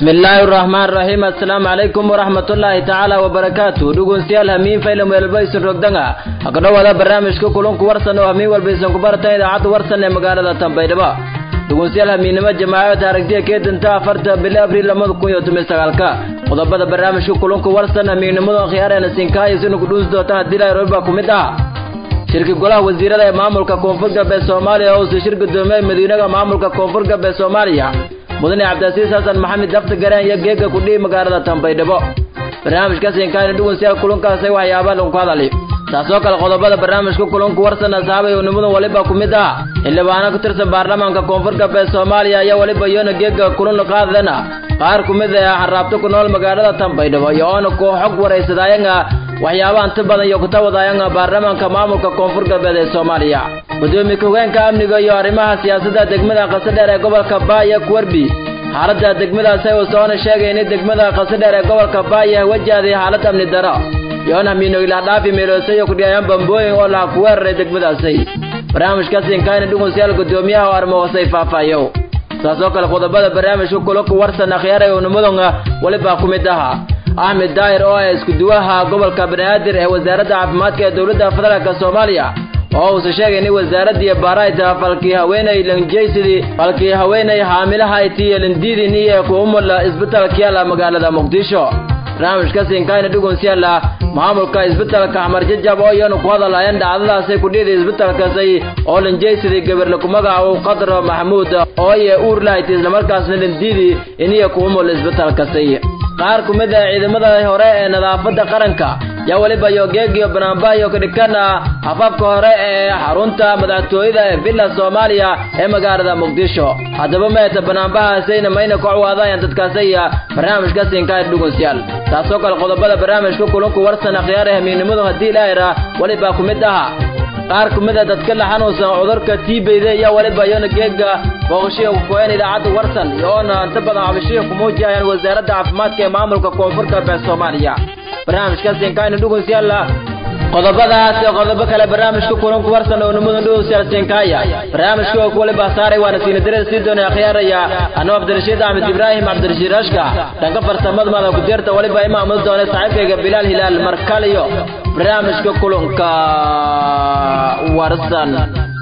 bismillaahi raxmaan raxiim assalaamu calaykum waraxmatullaahi tacaala wabarakaatu dhegeystayaal hamiin faylam weelba isin rogdanga ha ka dhowaada barnaamijka kulunku warsan oo hamiin walba isin ku baratan idaacadda warsan ee magaalada tanbaydhabo dhegeystayaal hamiinnimo jamaacada aragtiya keedanta afarta bili abriil lamada kun iyo toban sagaalka qodobada barnaamijka kulunku warsan hamiinnimada khiyaareena sinkaayo sinu ku dhuusi doonta haddii ilaahay roobba ku mid ah shirka golaha wasiirada ee maamulka koonfur galbeed soomaaliya oo uu shir gudoomiyey madiinaha maamulka koonfur galbeed soomaaliya mudane cabdilasiis xasan maxamed dafta gareen iyo geega kudhihi magaalada tanbaydhabo barnaamijka siinkaani dhugunsiyaal kulunkaasi waxyaaba lagu hadali taasoo kale qodobada barnaamijka kulunku warsan asxaabay unimada waliba ku mid ah xildhibaano ku tirsan baarlamaanka koonfur galbeed soomaaliya iyo waliba iyona geega kulun qaadana qaar ku mid ah xaraabto ku nool magaalada tanbaydhabo iyo oona ku xog waraysadayanga waxyaabaha inta badan iyo kutawadayanga baarlamaanka maamulka koonfur galbeed ee soomaaliya gudoomiye ku-hogeenka amniga iyo arrimaha siyaasadda degmada qasadheer ee gobolka baaya kuwerbi xaaladda degmadaasi uu soona sheegay in degmada qasadheer ee gobolka baaya wajahday xaalad amni daro yoona miino ilaa dhaafi meeloosayo kudhiyayaan bambooyin oo laha ku weeraray degmadaasi barnaamijka siinkaani dhugusyaal gudoomiyaha oo arrimo hoosay faahfaayo saasoo kale qodobada barnaamijka kulanku warsan akhyaaray unimadonga weliba ku mid aha axmed daahir oo ah iskuduwaha gobolka banaadir ee wasaaradda caafimaadka ee dowladda federaalk soomaaliya oo uusa sheegay in wasaaradii baarayta falkii haweenay lanjaysidii falkii haweenay haamilaha itiyo landiidin iyo kuumula isbitaalka yaala magaalada muqdisho barnaamijka siinkaayna dhugunsiyaala maamulka isbitaalka xamar jajab oo iyanu ku hadalaayeen dhacdadaasay kudhiiday isbitaalkaasi oo lanjaysidii gabarle ku magacaabo qadro maxamuud oo iyo uur lahaytay islamarkaasna landiidi iniyo kuumula isbitaalkasi qaar ku mid ah ciidamada hore ee nadaafadda qaranka yaa weliba iyo geegiyo banaanbahayo kadhikana afaafka hore ee xarunta madaxtooyada ee villa soomaaliya ee magaalada muqdisho haddaba meeta banaanbahaasayna mayna ku cawaadayaan dadkaasiya barnaamijka siinkaaya dhugunsyaal taasoo kale qodobada barnaamijka kulunku warsan akhyaare hamiinnimadu haddii ilaahira weliba ku mid aha qaar ku mid a dadka la xanuunsan cudurka tiibeyda iyo weliba iyona geega booqashiya kukoeen idaacadda warsan iyoona inta badan cabashiya ku muujiyayaan wasaaradda caafimaadka ee maamulka koonfur galbeed soomaaliya barnaamijka siinkaayna dhugunsiyaala qodobadaas iyo qodobo kale barnaamijka kulanku warsan oo nimada dhugunsiyaal siinkaaya barnaamijka oo waliba saaray waana siinadarada sii doonay akhyaaraya anoo cabdirashiid axmed ibraahim cabdirashiid rashka dhanka farsamada mada ku-deerta waliba imaamada doonay saaxiibkayga bilaal hilaal markaliyo barnaamijka kulanka warsan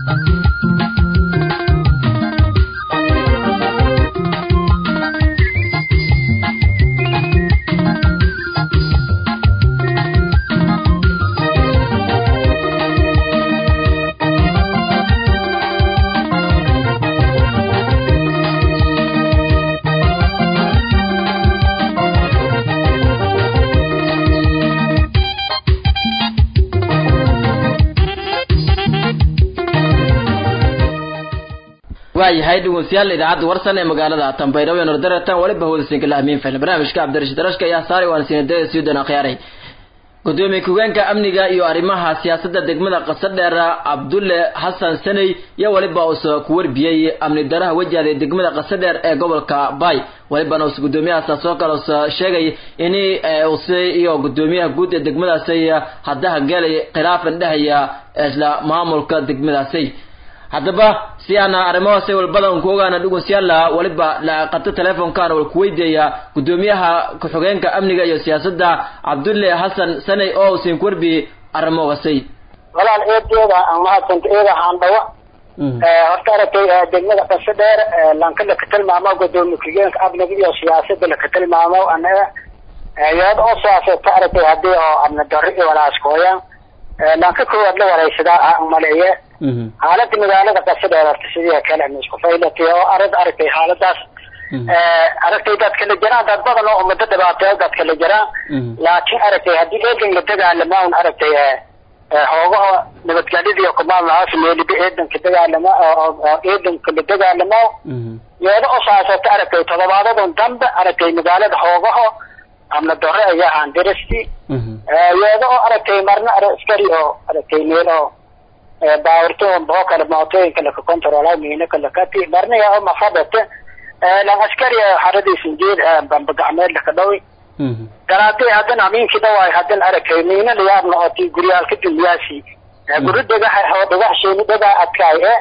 waayahay dhegeystayaal idaacadda warsan ee magaalada tanbaydhabo nordaratan waliba hawdasiinka la hamiin fahna barnaamijka cabdirashiid rashka ayaa saaray waana siinadada sii doona khiyaaray gudoomiye ku-hogeenka amniga iyo arrimaha siyaasadda degmada qasadheer cabdulle xasan saney iyo weliba uusa ku warbiyey amni daraha wajahday degmada qasadheer ee gobolka bay walibana usa gudoomiyahaas soo kale usa sheegay in use iyo gudoomiyaha guud ee degmadaasi haddaha gelay khilaafan dhehaya isla maamulka degmadaasi haddaba si aana arrimahaasi walbadan ku ogaana dhugunsiyaala waliba qato teleefonkan wal kuweydiaya gudoomiyaha ku-xigeenka amniga iyo siyaasadda cabdulle xasan saney oo usin kuwarbi arrimahaasi walaal eedeeda aan mahadsanta eeda haandhawa horta aragtay degmada qasa dheer lanka laka tilmaamo gudoomiye ku-xigeenka amniga iyo siyaasadda laka tilmaamo anaga iyada oo siyaasata aragtay hadii oo amni darro iyo walaaskooyaan lanka koowaad la waraysadaa aan maleeye xaalada magaalada qasadheer horta sidii kale isku faylatay oo arad aragtay xaaladaas aragtay dadka la jiraan dad badan oo umada dhibaateeyo dadka la jiraan laakiin aragtay haddii eedan la dagaalama un aragtay hoogaha nabadgelyada kumaamulahaas meeliba eedanka dagaalama oo eedanka la dagaalamo iyada oo saasata aragtay todobaadadan dambe aragtay magaalada hoogaha amna dore ayaa ahaan dirasti iyada oo aragtay marna askari oo aragtay meel oo baawarto bao kale mootooyinka laka control miinaka lakati marna yaa oo mafadate lan askari xaradiisan jeed bamba gacmeed laka dhawi garaatay haddana aminkii dhawaay haddana aragtay miina layaabna oo ti guryaalka dunyaasi guri dhagaxa oo dhagax sheeni dhagaa adkaay e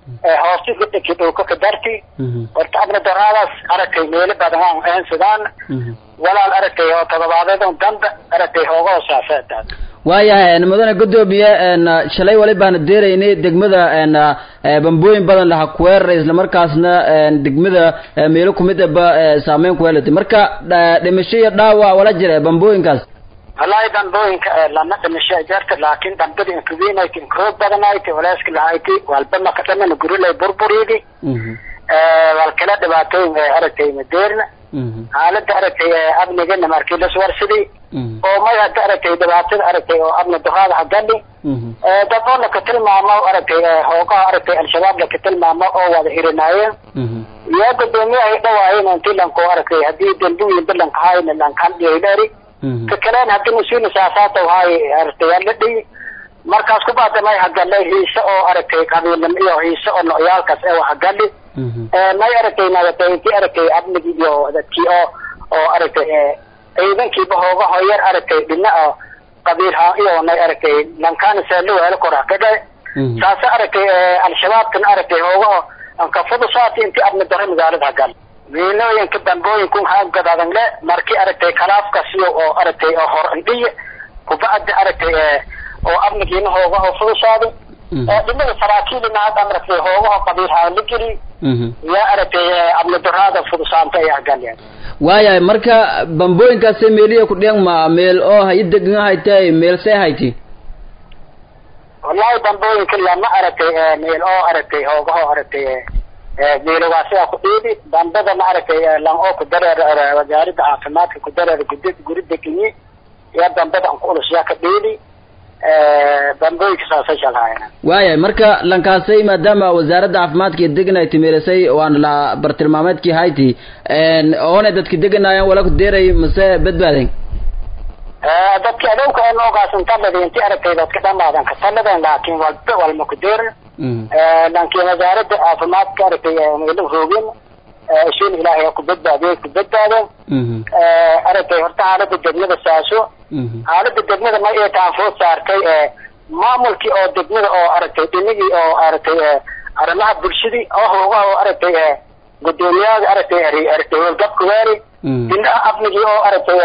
hoostiga dhiki dhulka ka darti horta abna doraadaas aragtay meelo badan aan eensadaan walaal aragtay oo todobaadeedon damba aragtay hooga hoosaaseetaas waayahay mudane gudoomiye shalay wali baana deeraynay degmada bambooyin badan laha kuweerara islamarkaasna degmada meelo kumid aba saameyn ku yeelatay marka dhimasho iyo dhaawac wala jira bambooyinkaas wallahi dambooyinka lama dhimasho jarta laakin dambada inkuwiinayt inkuroog badanayt walaaska lahayti walbama ka dhamana gurilay burburidi wal kala dhibaatooyin aragtay madeerna xaalada aragtay abnigana markii laswarsaday oo may hadda aragtay dhibaatada aragtay oo abna duhaada hagali dad oo laka tilmaamo aragtay hoogaha aragtay al-shabaab laka tilmaamo oo wada hirinaayeen iyo gudoomiyahay dhawaayeen intii lanko aragtay haddii dambiwiin balanka hayna lankan dhiyayleeri ka kaleen hadii mas-uulna saasaata haay aragtay ala dhiyi markaas ku baada may hagalay hiise oo aragtay qabiilnimo iyo hiise oo nocyaalkaas ee hagali may aragtay nagatay intii aragtay abnigi iyo dadkii oo oo aragtay ciidankiiba hooga hoyar aragtay dhina oo qabiil haan iyo nay aragtay lankaana saalo weelo kora kaga saasa aragtay al-shabaabkan aragtay hooga anka fudusaati intii abni daro magaalada hagal miinooyinka dambooyinkun haagadadan le markii aragtay kalaafkasiyo oo aragtay oo hor indhiya kubacdi aragtay oo abnigiina hooga oo fudusaaday dhimada saraakiilina hadda aragtay hoogaho qabiil haan la geli yaa aragtay abni daraada fudusaanta ay hagalyan waayahay marka bambooyinkaase meeliya ku dhiyan ma meel oo hay degan haytay meel see hayti wallahi bambooyinka lama aragtay meel oo aragtay hoogaho aragtay meelogaasigaa ku dhiidi dambada ma aragtay lan oo ku dareer wasaaradda caafimaadka ku dareer gudi guri degenyi yaa dambada an ku ulus yaa ka dhiidi bambooyinka saasay shalhaayana waayahay marka lankaasay maadaama wasaaradda caafimaadka iyo degan ay timeelisay waana la bartilmaameedkii hayti oona dadki deganayaan wala ku deeray mase badbaadeen dadki adowka noogaas talada inti aragtay dadka dhamaadan ka taladan laakin walba walma ku deerin laakiin wasaaradda caafimaadka aragtay meelo roogin ishiin ilaahay ku badbaadiyay ku badbaadeen aragtay horta xaalada degmada saaso xaalada degmada ma ee taanfood saartay maamulkii oo degmada oo aragtay dhinigii oo aragtay arrimaha bulshadii oo hoogaha oo aragtay gudoomiyada aragtay aragtay howlgabka waari dhinaha amnigii oo aragtay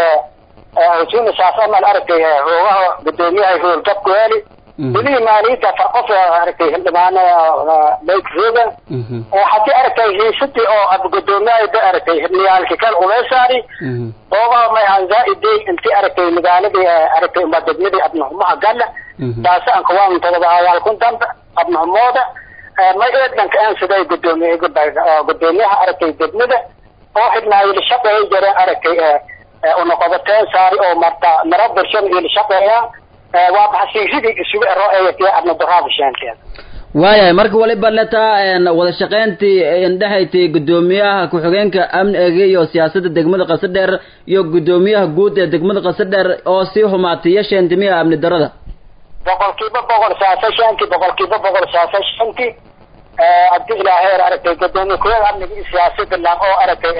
husuna saas amal aragtay hoogaha gudoomiyaha howlgabka waali dhinihii maaliyadda farqof aragtay hildhibaano lake rogan hadii aragtay hiisadii oo gudoomiyaha aragtay hibniyaalki kal uleesaari hoogaha may hanzaa-idey intii aragtay magaaladii aragtay uma degmadii abnahumaha gala taasi aan kawaan todobahayaal kun damba abnahumooda may eedhanka aan siday gudoomiye gudoomiyaha aragtay degmada oo xidhnaayo lashaqeeya jireen aragtay unoqobateen saari oo marta mara bulshada iyo lashaqeeyaan waa maxasiisidii isugu ero eeyatee abna daraada sheenteeda waayahay marka waliba letaa wada shaqeyntii indhexaytay gudoomiyaha ku-xigeenka amniga iyo siyaasadda degmada qasadheer iyo gudoomiyaha guud ee degmada qasadheer oo sii xumaatay iyo sheentimiha amni darada boqolkiiba boqol saasa shanti boqolkiiba boqol saasa shanti hadii ilaaheer aragtay gudoomiye ku-xigeenka amniga iyo siyaasadda lan oo aragtay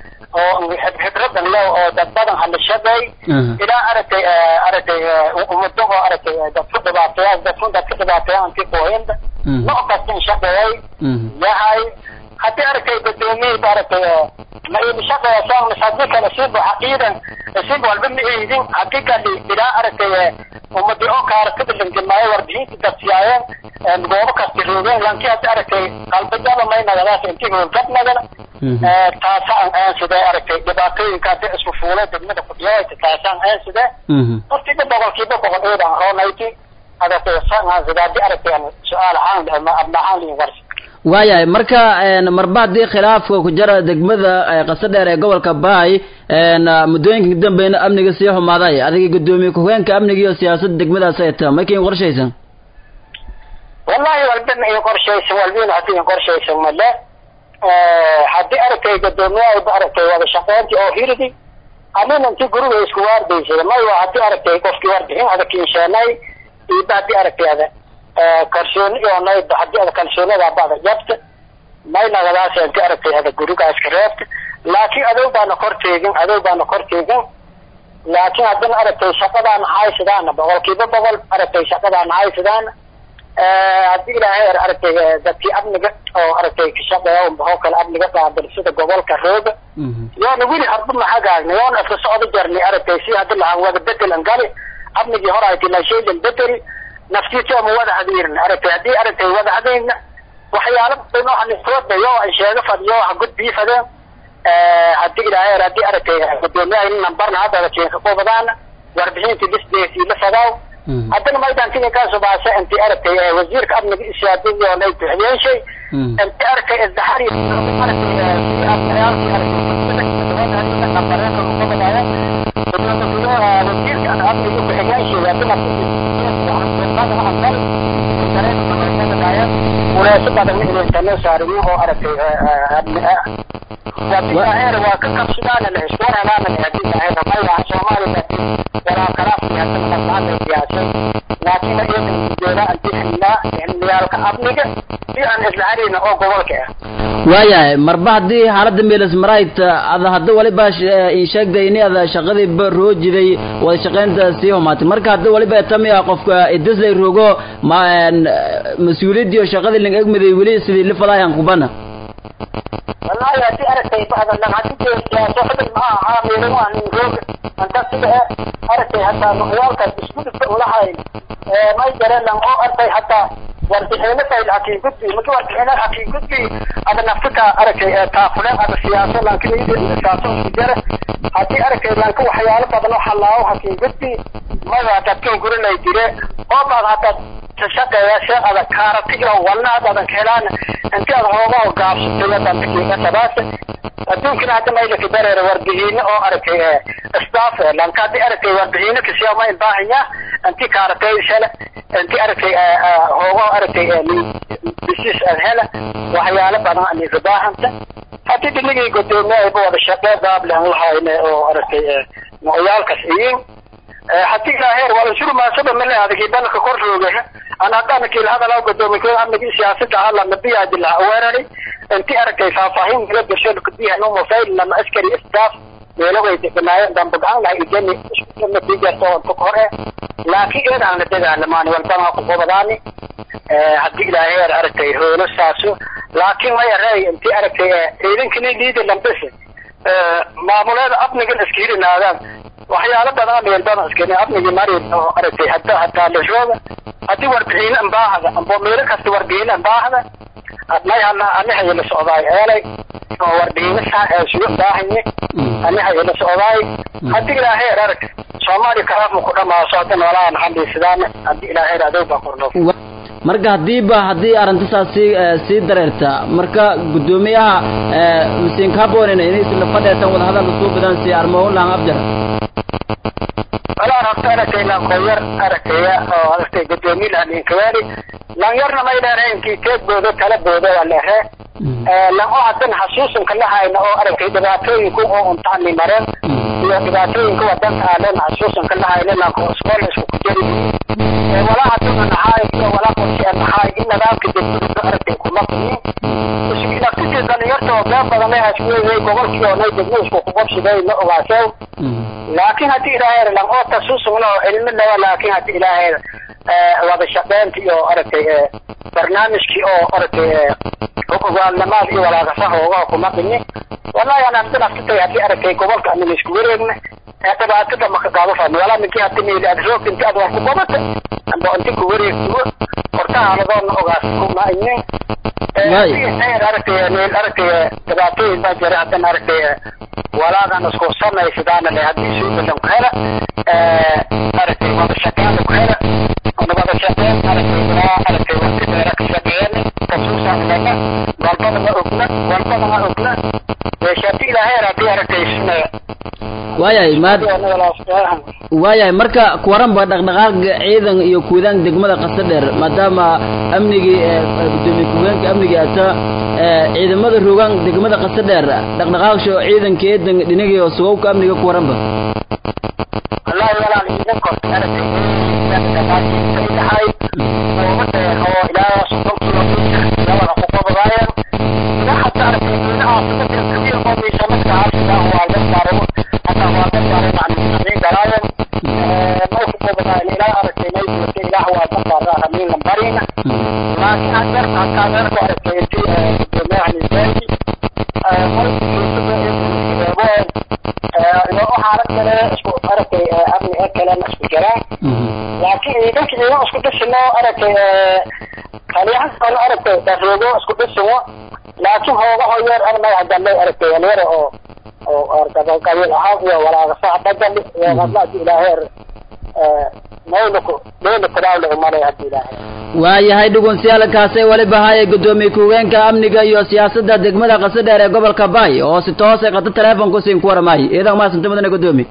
oo hibradan le oo dad badan hala shaqeey ilaa aragtay aragtay umado oo aragtay dadku dhibaateeya dadku dadka dhibaateeya anti kuhaynda nooc kastan shaqeeyay yahay haddii aragtay gudoomiyada aragtay ma ili shaqeeyasaan hadii kale siiba xaqiidan siiba walba ma eedin hadii kale ilaa aragtay umadi oo kaartada langelmaayo warbixinta dadsiyaayeen goobo kasta roogeen lankii hadii aragtay qalbajaba may nagadaas intii howlgab nagada taasaan aanside aragtay dhibaatooyinka hadii isku fuulay degmada kudiyayta taasaan aanside hortiba boqolkiiba boqol eedan roonayti aragtay saanaanside hadii aragtay su-aal ahaan abna ahaan liin warsi waayahay marka marba haddii khilaafka ku jira degmada qasadheer ee gobolka baay muddooyinka dambeyna amniga sii xumaaday adiga gudoomiye ku-xigeenka amniga iyo siyaasadda degmadaas ay ta mayka in qorshaysan wallahi walbana in qorshaysan walbina hadii in qorshaysan male haddii aragtay gudoomiyaha aragtay wada shaqeyntii oo hiridi anina inti guriga isku waardaysay may waa hadii aragtay qofkii warbixin adag insheenay iba hadii aragtay ada kalsooni iyo nayd hadii ada kalsoonida bada jabta may nagadaas inti aragtay ada guriga iska reebta laakiin adow baana kor teegin adow baana kor teegin laakiin haddana aragtay shaqadaan haysidaana boqolkiiba boqol aragtay shaqadaan haysidaana haddii ilaahay aragtay dadkii amniga oo aragtay ka shaqeeya unbahoo kale amniga qaabil sida gobolka rooga yoona weli harba maxagaagna yoona iska socdo jarni aragtay si haddi lahaan wada bedelan gali amnigii hore ay tina shaylan bedeli naftiisa ma wada hadiirin aragtay haddii aragtay wada hadayna waxyaalo badan oo hanisoodayo ay sheega fadhiyo ha gudbii fadeen haddii ilaahay haddii aragtay gudoomiyaha in nambarna hadda keenka qobadaana warbixintii lisdeesii la fadaaw haddana maydantiga kaasoo baase intii aragtay wasiirka amniga ishaadadii oo lay bixiyeen shay intii aragtay isdaxari wasiirka amniga bixiyeen shay haddana uleeso badan inaysanoo saarino oo aragtay amni ah hadii aheer waa ka qabsadaan la iswaranaana hadii aheer maya soomaaliya walaa kalaafki hadana maqaana siyaasay laakiin iyadan jeeda anti xilnaa xilniyaalka amniga si aan isla harina oo gobolka ah waayahay marba haddii xaaladda meelis marayt ada hadda waliba ii sheegday in ada shaqadii ba roojiday wada shaqaynta sii humaatay marka hadda waliba tamiya qofka idislay rogo ma mas-uuliyaddii oo shaqadii ling egmaday weli sidii lifadaayan kubana wallahi hadii aragtay bacdan lan hadii siyaaso xubin ma aha meelo waa nin roog anta sida aragtay hataa nuqyaalkaas isku dhigta ulahayn may jare lan oo artay hataa warbixino fayl hakiin gudbi maki warbixino hakiin gudbi ada naftika aragtay taafuleen ada siyaaso lankin siyaaso isku jare hadii aragtay lanka waxyaalo badan oo halaawo hakiin gudbi mada dadkan gurinay jire oo baad hataa shaqeeya shee adag kaaratiga walna had adan helaan inti aad hooga gaabsatay dantikiiga sabaase adduunkana hadda maylaka dareere warbixino oo aragtay staff lanka hadii aragtay warbixino kasiya ma ibaahanya inti kaaratay shele inti aragtay hooga aragtay bisis ad hela waxyaalo badan aniga baahanta hadii dinigii gudoomiyaha wada shaqee baablen lahayne oo aragtay nocyaalkas iyin hadii ilaaheer wala shuru maasaba male adagi dalka kor roogaha ana hadana kiil hadalaa gudoomiye amnigi siyaasada hala nabiyaadi laha weerari inti aragtay faahfaahin mila gasho kudiha no mobile lama askari staff meelo way deganaayeen damba gacan laha idani isku natiijarto oo hore laakiin eedaan la dagaalamaani walbana ku qobadaani hadii ilaaheer aragtay hoolo saaso laakiin may arey inti aragtay ciidankani liida lambese maamuleeda amnigan iska hirinaadaan waxyaalo badan meel badan iskani amnigi mari oo aragtay hadda hataa lashooda hadii warbixino ambaahda ambo meelo kasta warbixino ambaahda may hana anihayo la socdaay eelay oo warbixino sugo baahanye anihayo la socdaay hadii ilaaheer arag soomaali kalaafma ku dhamaaso hadda noolaa naxandhiisadaan hadii ilaaheer adow baa kordhow marka hadiiba haddii arrintasaas sii sii dareerta marka guddoomiyaha masiinka haboonina inay isla fadheetan wadahadal usuu badan si armoon lahan abjara walaa rabta aragtay lankoyar aragtaya oo aragtay gudoomiye lahaninkawaali lanyarna may dheere inkii teedboodo tala boodo waa lehe lan oo hadan xasuusanka lahayna oo aragtay dhibaatooyinku oo untaani mareen iyo dhibaatooyinka wadanka aalen xasuusanka lahayna lanko iskool isku kujari walaa haduna nahaay iyo walaa qorshe nahaay in nidaamka degmada aragtay kuma qiyin isku naftiisa dhalinyarta oo been badan ay hasweeyay gobolkii oo nay degmo isku kuqabsiday la ogaashay laakiin hadii ilaahay lan oo tasuusugna oo cilmi lawa laakiin hadii ilaahay wada shaqeynta iyo aragtay barnaamijkii oo aragtay ogaalnamaad iyo walaaqasaha ooga kuma qini wallahi ana hadda naftitay hadii aragtay gobolka amin isku wareegna dhibaatada maka qaado fahmi walaa ninkii hadda meeli aad roogta inti aad wax ku qabata amba inti ku wareegtuwo hortaha aladoona ogaas kuma inin aragtay meel aragtay dhibaatooyin baa jira haddana aragtay walaadan isku samaysidaana le haddii suubalan ku hela aragtay wada shaqeyn ku hela wada shaqeyn aragtay ilaa aragtay waqti dheera ka shaqeyn kasuusaanlana walbada ma ogna walbada ma ogna shati ilaahay haddii aragtay sunaya waayahay maad waayahay marka kuwaranba dhaqdhaqaaqa ciidan iyo kuudaan degmada qasa dheer maadaama amnigii gudoomiye ku-heenka amnigii ata ciidamada rogaan degmada qasa dheer dhaqdhaqaaqsho ciidanka eedan dhinagii oo sugowka amniga kuwaranba wallahi walaal ciidan korta aragtay dhahay oo ilaa soddon kilomitir labada ku qodobaayan ilaa hadda aragtay ciidaha saddex kabiir oo miisamadka caasiga waa la saaro hataa waa la saaro macluumaadin galaayan ma ku qodobaayan ilaa aragtay may jirta ilaah waa ka saaraa hamiin lambarina laakiin hadeer halkaadeen ku arkay intii gudoomiyaha nisaaki waxaana kale isku aragtay amni ee kalena isku jiraan laakiin ciidanka iyago isku dhisino aragtay kaliyahan aragtay daroogo isku dhisino laakiin hoogaho yeer armay hadalay aragtay yar oo oo qabiil ahaan iyo walaaqasaha badali iyo qadlaadi ilaaheer mawlaku mawlaku daawla umalay hadii ilaahay waayahay dhugunsiyaalkaasay weliba haye gudoomiye ku-hogeenka amniga iyo siyaasadda degmada qasadheer ee gobolka baay oo si toosay qata teleefonku siin ku waramaay iidan maasanta mudane gudoomiye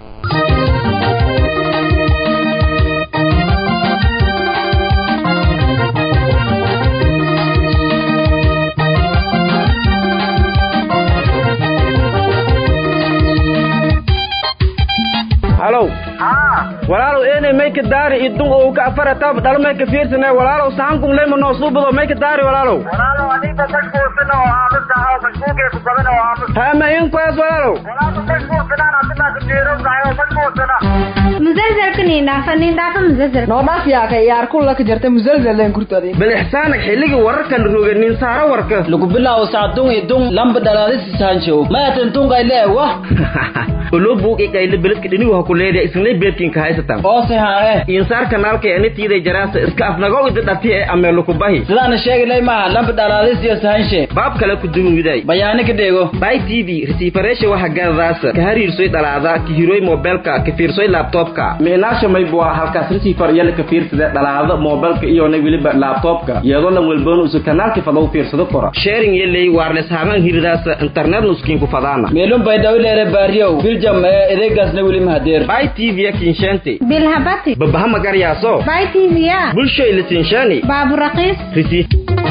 halow walaalow eenay mayka daari idun oo ka afara tab dhalo mayka fiirsane walaalow sahankun leyma noo suubado mayka daari walaalow walaalow adiga mashquulsan oo aamusa oo mashquulkeesu badan oo aamusa hama in kuwaas walaalow walaalow mashquulsanaan adiga kujeerowdahay oo mashquulsana musalsalka nindhaafa nindhaafa musalsal noodhaaf yaaka yaar kulla ka jirta musalsaleen kurtadi bal ixsaanak xilligii wararkan roge nin saaro warka lagu bilaabo sacdung idung lamba dhalaadisi sahanjow maatan tungay lee wah olo buuqi kayle beledka dhinigu ha ku leedahay isnay beedkinka haysatan oose hae insaar kanaalka ee nitiiday jaraasa iska afnagaw ida dhati ee ameelo ku bahi sidaana sheegi lay maaha lamba dhalaadisi iyo sahanshe baab kale ku duwan widaay bayaani ka dheego bay t v resiifareesha waxa gadadaasa ka hariirsoy dhalaada ka hiroy mobilka ka fiirsoy laptopka micnaasha maybua halkaas resiifar yala ka fiirsada dhalaada mobilka iyona weliba laptopka iyadoo lan welboon usu kanaalki fadaw fiirsado kora sharing yeley waarles haamaan hiridaasa internet nuskiinku fadaana meelun bay dhawileere baariyow biljam ee edeegaasna weli mahadeer bay t v kinshente bilhabati babaha magaryaaso bay tvya bulshoy lisinshani baaburaqiis resiif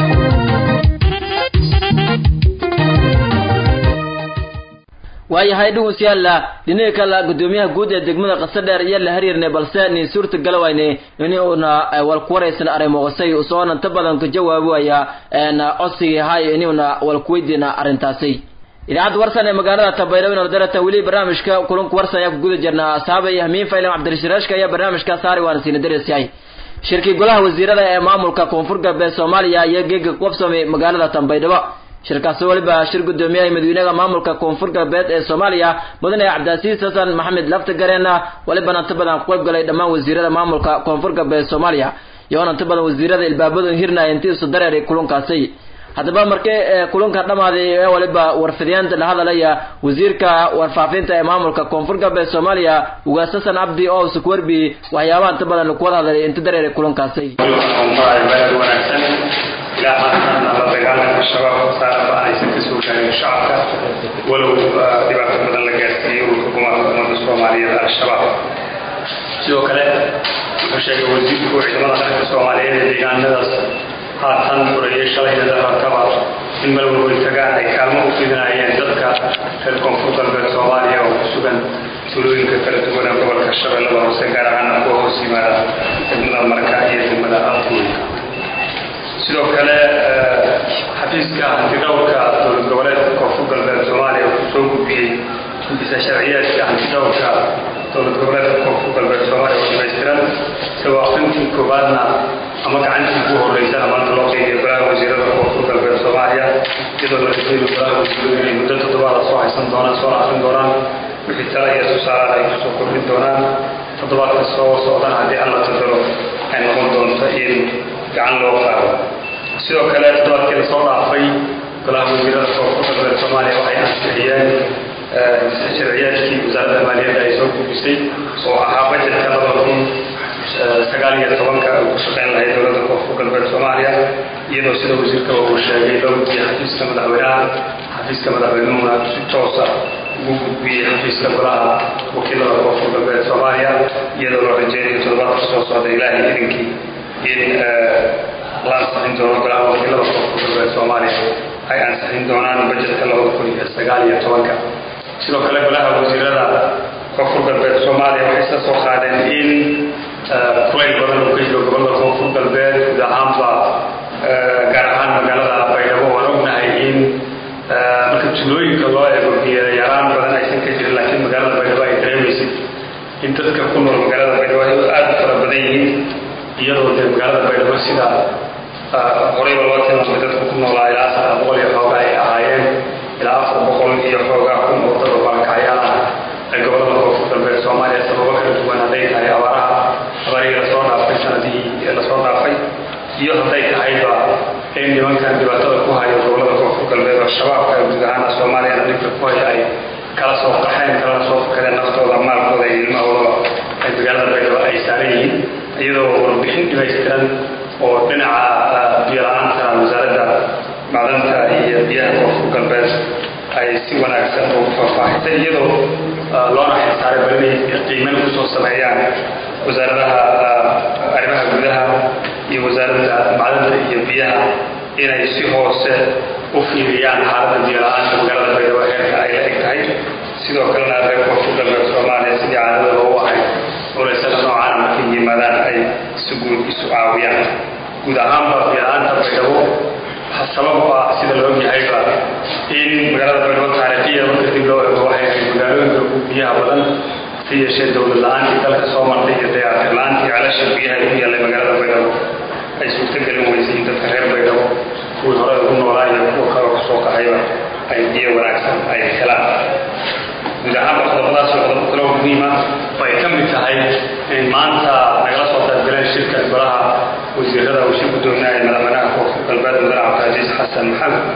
waayahay dhugunsiyaalla dhinaga kale gudoomiyaha guud ee degmada qasadheer iyo la hariirnay balse nin suurta galawayne inuuna walkuwaraysan arrimoqosay usoona inta badan ka jawaabaya codsigii hay inuuna walkuweydiina arrintaasi idaacadda warsan ee magaalada tabaydhabo nordarata weli barnaamijka kulanku warsan ayaa ku guda jirnaa asxaabay hamiin faylan cabdirashiraashka ayaa barnaamijka saari waana siina dareysyahay shirkii golaha wasiirada ee maamulka koonfur galbeed soomaaliya iyo geega qabsamay magaalada tambaydhabo shirkaasi weliba shir gudoomiyaha madaxweynaha maamulka koonfur galbeed ee soomaaliya mudane cabdilcasiis xasan maxamed laftagareen welibana inta badan ku qayb galay dhammaan wasiirada maamulka koonfur galbeed soomaaliya iyoona inta badan wasiirada ilbaabadu hirnaya intii isu dareeray kulankaasi haddaba markii kulanka dhamaaday ee waliba warfidyaanta la hadalaya wasiirka warfaafinta ee maamulka koonfur galbeed soomaaliya ugaas xasan cabdi oo isku warbi waxyaabaha inta badan ku wada hadlay inta dareeray kulankaasi ilaa haatan la dagaalanka shabaab saaraba aysan ka soo gaarin shacabka walow dhibaato badan la gaarsiiyey ururka gumaarka ummadda soomaaliyeed al-shabaab sidoo kale wuxuu sheegay wasiirku ciidamada qaranka soomaaliyeed ee deegaanadaas haatan furayay shalayna daharkaba in meel walbay tagaan ay kaalmo u fidinayeen dadka reer koonfur galbeed soomaaliya oo ku sugan tuulooyinka kala duwan ee gobolka shabeellada hoose gaar ahaana kuwa hoos yimaada degmada marka iyo degmada afgooyinka sidoo kale xafiiska hantidhowrka dowlad goboleedka koonfur galbeed soomaaliya wuxuu soo gudbiyey gudisa sharciyeedka hantidhowrka dowlad goboleedka koonfur galbeed soomaaliya oo dhamaystiran isagoo aqrintii koowaadna ama gacantii ugu horeysana maanta loo qeybiyo golaha wasiirada koonfur galbeed soomaaliya iyadoo la rajeynayo golaha wasiiradu inay muddo toddobaada soo haysan doonaan soo akrin doonaan wixii tala iyo tusaalaad ay kusoo kordhin doonaan toddobaadka soo socdana haddii alla tadalo ay noqon doonto in gacan loo qaado sidoo kale toddobaadkii lasoo dhaafay golaha wasiirada koonfur galbeed soomaaliya waxay ansixiyeen sharciyaadkii wasaaradda maaliyadda ay soo gudbisay oo ahaa bajetka laba kun sagaal iyo tobanka ay ku shaqeyn lahayd dowladda koonfur galbeed soomaaliya iyadoo sida wasiirka uu sheegay loo gudbiyey xafiiska madaxweynaha xafiiska madaxweynuhuna si toosa ugu gudbiyey xafiiska golaha wakiilada koonfur galbeed soomaaliya iyadoo loo rajeynayo toddobaadka soo socda ilaahay idinkii in la ansixin doono golaha wakiilada koonfur galbeed soomaaliya ay ansixin doonaan bajetka labada kun iyo sagaal iyo tobanka sidoo kale golaha wasiirada koonfur galbeed soomaaliya waxay isla soo qaadeen in kulayl badan uu ka jiro gobolada koonfur galbeed guud ahaanba gaar ahaan magaalada baydhabo waan ognahay in marka tuulooyinka loo eego biyo yaraan badan aysan ka jirin laakiin magaalada baydhabo ay dareemaysid in dadka ku nool magaalada baydhabo ay aada u fara badan yihiin iyadoo dee magaalada baydhabo sida horeyba loo tilmaamay dadku ku noolaa ilaa saddex boqol iyo xoogaa ay ahaayeen ilaa afar boqol iyo xoogaa kun oo dad oo barakacyaal ah ee gobolada koonfur galbeed soomaaliya sababo kala duwan hadday tahay abaaraha abaarihii lasoo dhaafay sanadihii lasoo dhaafay iyo hadday tahayba in nimankan dhibaatada ku hayo gobolada koonfur galbeed oo shabaabka guud ahaana soomaaliyana dhibka ku haya ay kala soo qaxeen kalana soo fakadeen naftooda maalkooda iyo ilmahoodaba ay magaalada baydhabo ay saaran yihiin iyadoo warbixin dhimaystiran oo dhinaca biyo-la-aanta wasaaradda macdanta iyo biyaha koonfur galbeed ay si wanaagsan ugu faahfaahisay iyadoo loona xilsaaray bal inay qiimeyn kusoo sameeyaan wasaaradaha arrimaha gudaha iyo wasaaradda macdanta iyo biyaha inay si hoose u fiiriyaan xaaladda biyo-la-aanta magaalada baydhabo heerka ay la eg tahay sidoo kalena reer koonfur galbeed soomaaliya sidii caadadooda u ahayd culaysada noocaana markay yimaadaan ay si guud isu caawiyaan guud ahaanba biyo-la-aanta baydhabo sabab u ah sida la ogyahayba in magaalada baydhabo taariikhiya marka dib loo ego waxay ahayd magaalooyinka ugu biyaha badan si yeeshee dowlad la-aantii dalka soo martay iyo dayaatir la-aantii celasha biyaha ku yaallay magaalada baydhabo ay suurtagelin weysay in dadka reer baydhabo kuwii hore ugu noolaa iyo kuwa kale kusoo qaxayba ay biyo wanaagsan ay helaan guud ahaanba qodobadaas oo qodobo kale oo muhiima bay ka mid tahay in maanta nagala soo qaybgaleen shirka golaha wasiirada uu shir gudoominaya madaxweynaha koonfur galbeed mudane cabdilcasiis xasan maxamed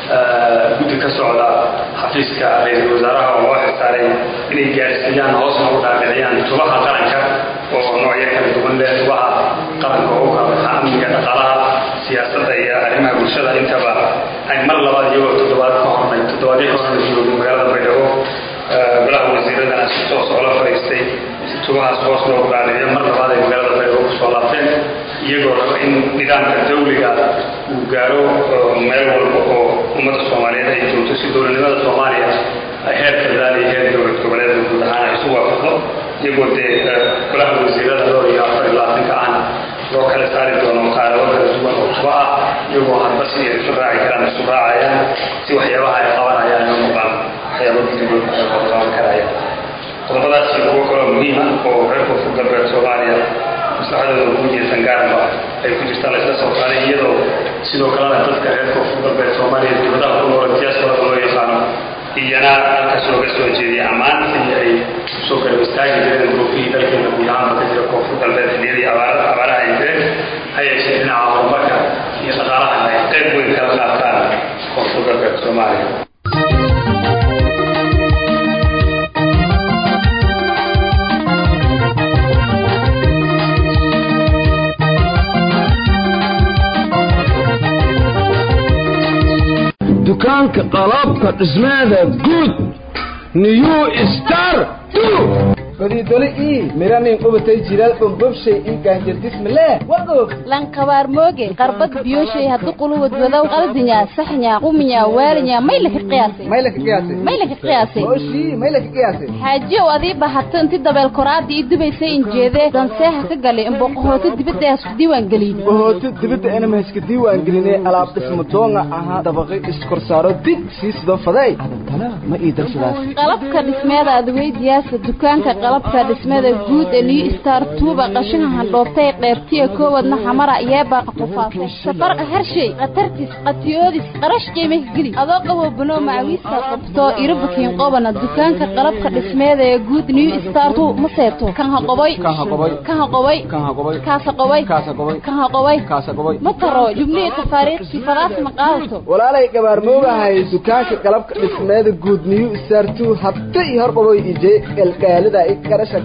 guddi ka socda xafiiska ra-iisul wasaaraha oo loo xilsaaray inay gaarsiiyaan hoosna u dhaadhiciyaan tubaha qaranka oo noocyo kala duwan leh tubaha qaranka oo u kala baxa amniga dhaqaalaha siyaasadda iyo arrimaha bulshada intaba ay mar labaad iyagoo toddobaad ka hornay toddobaadyo ka hornay joogay magaalada baydhabo golaha wasiiradana si toos oola fadhiistay si tubahaas hoos loogu dhaadhiciyo mar labaad ay magaalada baydhabo kusoo laabteen iyagoo raba in nidaamka dawliga uu gaaro meel walba oo ummadda soomaaliyeed ay joogto si dowladnimada soomaaliya heer federaal iyo heer dowlad goboleed guud ahaan ay isu waafaqdo iyagoo dee golaha wasiirada dhowr iyo afar iyo labaatanka ahna loo kala saari doono qaarado kala duwan oo tuba ah iyagoo hadba si ay isu raaci karaan isu raacayaan si waxyaabaha ay qabanayaan ay noqdaan waxyaaba gudigood ay qaban karayaan qodobadaas iyo kuwo kaloo muhiima oo reer koonfur galbeed soomaaliya maslaxadooda guud iyo sangaarba ay ku jirtaan laysla soo qaaday iyadoo sidoo kalena dadka reer koonfur galbeed soomaaliya dibadaha ku nool diasporada loo yaqaano iyana halkaas looga soo jeediyay ammaantii ay soo garab istaagi jireen goofihii dalkeena guud ahaanba ka jira koonfur galbeed xilliyadii abaaraha ay jireen ha yeeshee dhinaca horumarka iyo dhaqaalaha ay qayb weyn kala qaataan koonfur galbeed soomaaliya dukaanka qalabka dhismeeda guud new star godidoli ii miranin qubatay jiral bombobshay ii gaanjardismale wagoog lankabaar mooge qarbad biyoshay haddu quluwad wadow qaldinya saxnya quminya waalinya maylaka qiyaasay maylaka qiyaasay maylaka qiyaasay oshii maylaka qiyaasay xaajiyow adii bahato inti dabeel koraada ii dubaysay injeedee danseeha ka galay imboqohooto dibadda hasku diiwaan gelin bohooto dibadda inama haska diiwaan gelinay alaab dhismo doonga ahaa dabaqi iskorsaaro dig sii sidoo faday adantana ma ii darsadaas qalabka dhismeeda adweydiyaasa dukaanka qalabka dhismada guud ee new star tuuba qashinka handhoobtay qeybtiya koowadna xamara yeebaaqa qufaasay safarqa harshay khatartis qatiyoodis qarash qiimah geli adoo qaboo banoo macawiista qabto irabukiin qobana dukaanka qalabka dhismeeda ee guud new star tu ma seeto kan ha qoboy kan ha qoboy kan ha qoboy kan ha qoboy kaasa qoboy kaasa qoboy kan ha qoboy kaasa qoboy ma taro jubnihi tafaariiqsi fadaas ma qaadato walaalay gabaarmoogahay dukaanka qalabka dhismeeda guud new star two habta iyo hor qaboy ije galgaalida i karasha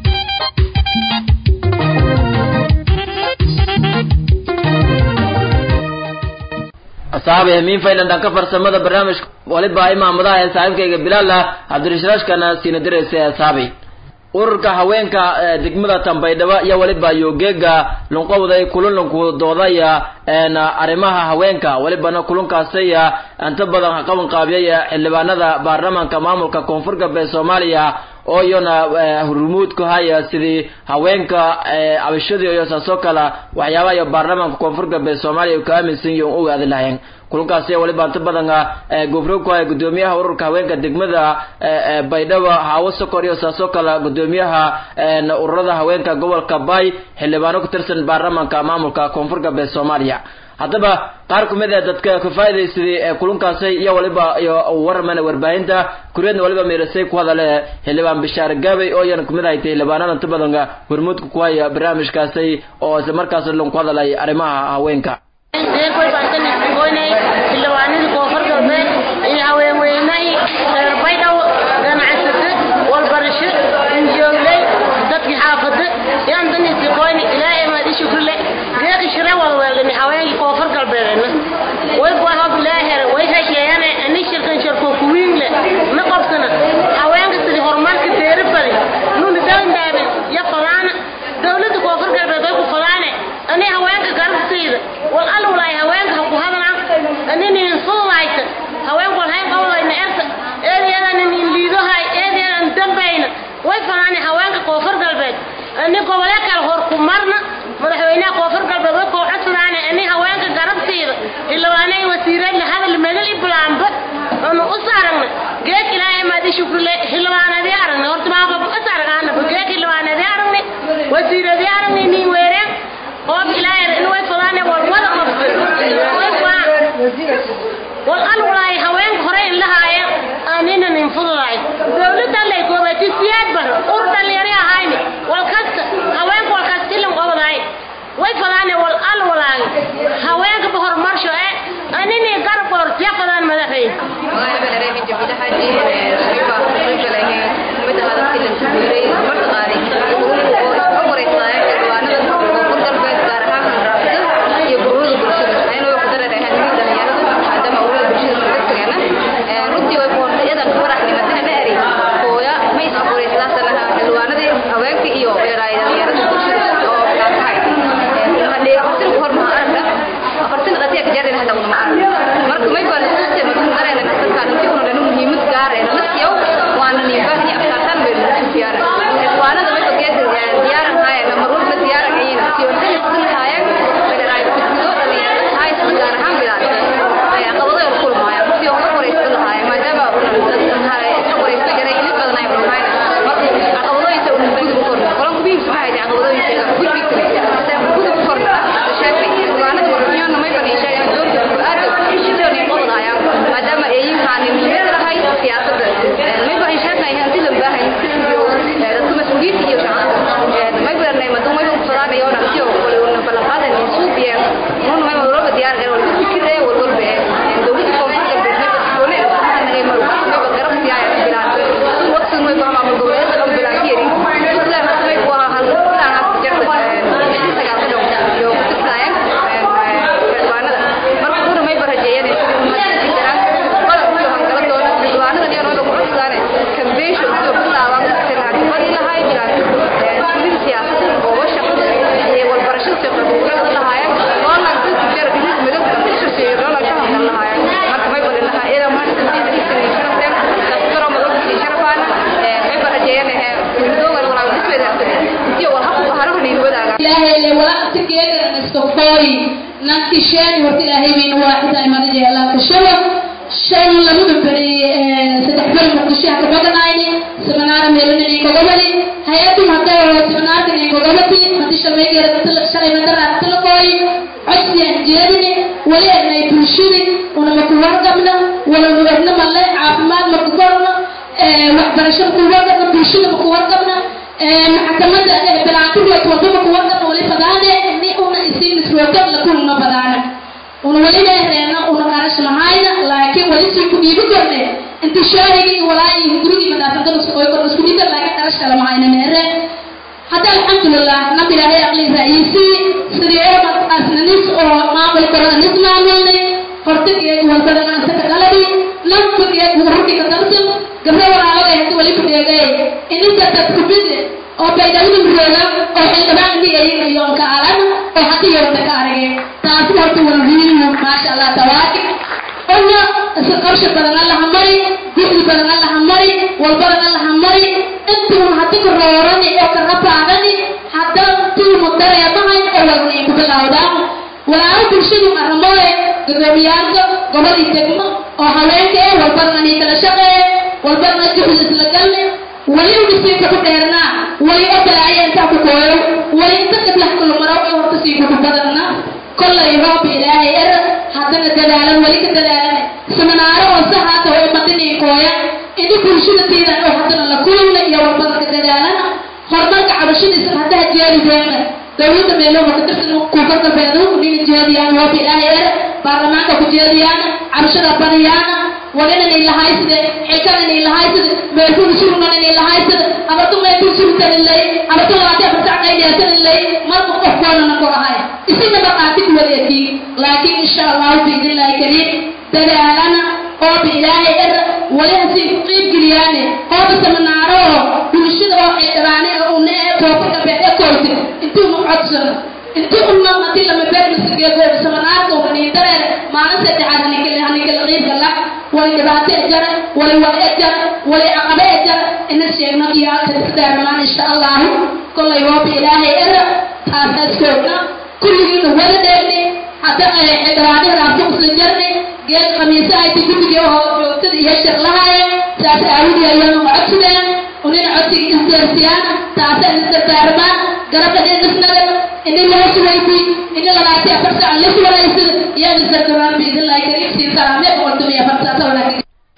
asxaabi hamiin faylan dhanka farsamada barnaamijka waliba imaamadaha ee saaxiibkayga bilaal ah cabdirashraashkana siina diraysa asxaabi ururka haweenka degmada tambaydhabo iyo waliba yogeega lunqowday kulunlunku doodaya arrimaha haweenka walibana kulunkaasaya inta badan qaban qaabiyay xildhibaanada baarlamaanka maamulka koonfur galbeed soomaaliya oo iyona hurmuud ku haya sidii haweenka cabashadii iyo saasoo kale waxyaabaha iyo baarlamaanka koonfur galbeed soomaaliya ka aaminsan yihiin u ogaadi lahayn kulankaasi waliba inta badan gofro ku haya gudoomiyaha ururka haweenka degmada baydhabo haawo sokor iyo saasoo kale gudoomiyaha ururada haweenka gobolka bay xildhibaano ku tirsan baarlamaanka maamulka koonfur galbeed soomaaliya haddaba qaar ku mid ah dadka ka faa'iidaysaday ee kulankaasi iyo waliba iyo warmana warbaahinta kureedna waliba meerasay ku hadale xildhibaan bishaar gaabay oo iyana kumid ahay xildhibaanada inta badan hormuudka ku haya barnaamijkaasi oo isla markaas lan ku hadalay arrimaha haweenka xildhibaanadii koonfur galbeed iyo haweenweynay reer baydhabo ganacsate walbarasho injoogley dadkii xaafada yaan daniisi qoyni ilaahay maad i shukrile geeki shire walweeldhimi haweenkii koonfur galbeedena way buahob ilaahere way hasheeyane ani shirkan sharko kuwiingle ma qabsana haweenka sidii horumarka deeri badi nuni daandaaben ya fadaana dowladda koonfur galbeed way ku fadaane ani haweenka garabtayda wal alwalaay haweenka ha ku hadlaan aninin fududayta haweenku walhayn qawdayna erta eedeedanin liidohay eedeedan dambayna way fadaane haweenka koonfur galbeed ani gobole kale hor ku marna madaxweynaha koonfur galbeed way koo codsadaane ani haweenka garabtayda ilawaanay wasiireed la hadal megal iblaamba anu us aragna geek ilaahay maad i shukrile hilwaanadii aragne horta maaba us aragaanaba geek hilwaanadii aragne wasiiradii aragne niin weereen qoob ilaahay in way fadaane wal wada qabta wal alwalaay haweenka hore in lahaaya aanina nin fududaay dowladda lay goobati siyaad bar ur dhalinyari ahayni wal kasta haweenka wal kasta ilan qobadaay way fadaane wal alwalaay haweenka ba horumarsho ee anini garab qortiya fadaan madaxay نكشان ورت إلهي من واحد أي مرة جل الله كشوا شان لما ببري ستحبل مقشة كبدنا عيني سمنار ميلوني كقبلي هياتي متى سمنار كني كقبلتي متى شلمي جرت شلمي متى رات لقوي عشي أنجيرني ولا أنا يبرشني وأنا مكوار قبنا ولا نورنا ملا عافمات مكوارنا waxbarasho kuwarqabna bulshada makuwarqabna maxkamada bilaatirwa wado makuwarqabna wali fadaane ni una isiin isroogab lakulna fadaane una wali leereena una qarash lahayna laakiin wali sii ku dhiibi korne inta shaahigi walaayi gurigi madaafaqada isku oy korna isku dhiibi laakiin qarash kala mahayna meere hadda alxamdulilah nabi ilaahay aqli raayisi sidii oo asnanis oo maamul korona nis maamulnay hortigeed walbadana saka qaladi naftigeed wararkii ka darsan gabdho walaalaga hadii wali ku dheegay ininka dadku bidi oo baydhawada murooga oo xildhibaan dhigayin iyo kaalan oo hadii yorta ka aragay taasi horta walwiinu maasha allah tabaarki ona isa qabsha badan allaha mari guxdi badan allaha mari walbadan allaha mari intuun haddi ka roorani oo ka rabaadani hadda tuumu dareemahayn oo walnay ku bilowdaan walaalo bulshadu arrimooye gudoomiyaasha gobadii degmo oo haweenka ee walbadana kala shaqeeye walbadana juhud isla galne wali unisiinka ku dheernaa wali oo balaaye intaa ku kooyo wali inta qiblax kulmaro ee horta sii kudubadana kollay roob ilaahay er haddana dadaalan weli ka dadaalan seminaaro hoose haata way madinii kooya ini bulshada tiidan oo haddana la kulula iyo walbadanka dadaalana horumarka cabashadiisa haddaha jeerideena dowladda meelooba ka tirsan kuuka galbeedu nina jeediyaan roob ilaahay er baarlamaanka ku jeediyaan cabashada badiyaana ولنا إلى هاي سد حكنا إلى هاي سد بيكون شغلنا إلى هاي سد أبتو ما يكون شغل تاني اللي أبتو لا تبغى تعمل إلى تاني اللي ما تبغى فوقنا نقول هاي إسمه بقاتك وليتي لكن إن شاء الله بإذن الله كريم تدعنا أو بإله إر ولا سي قيب جريانه أو بسمنارو بمشي أو إدرانه أو نه توقف بيت كويس أنتو معصر inti unna hadii lama beer misageedo samanaadka ubani dare maalin saddexaad hanikal hanikal qiibka la wali dhibaato ejara wali wal ejara wali caqabe ejara ina sheegno iyo kadisdaaramaan insha allahu kollay roob ilaahay era taasaas joogna kulligiina wada dheegni hadda xildhibaanihii raabto usla jarni geel khamiise ayti guddigii oo joogtada iyo shirlahaaya saas aawidii ayaanu codsideen unina codsiga isdeersiyaan taasa isdardaarmaan garabka dhisnagan ini loo sugayti ini lalaati afar saac la suganaysid iyaan isdardaarmaan biidnillahi kariim siin salaame boqoltuma iyo afar saac wanaagsan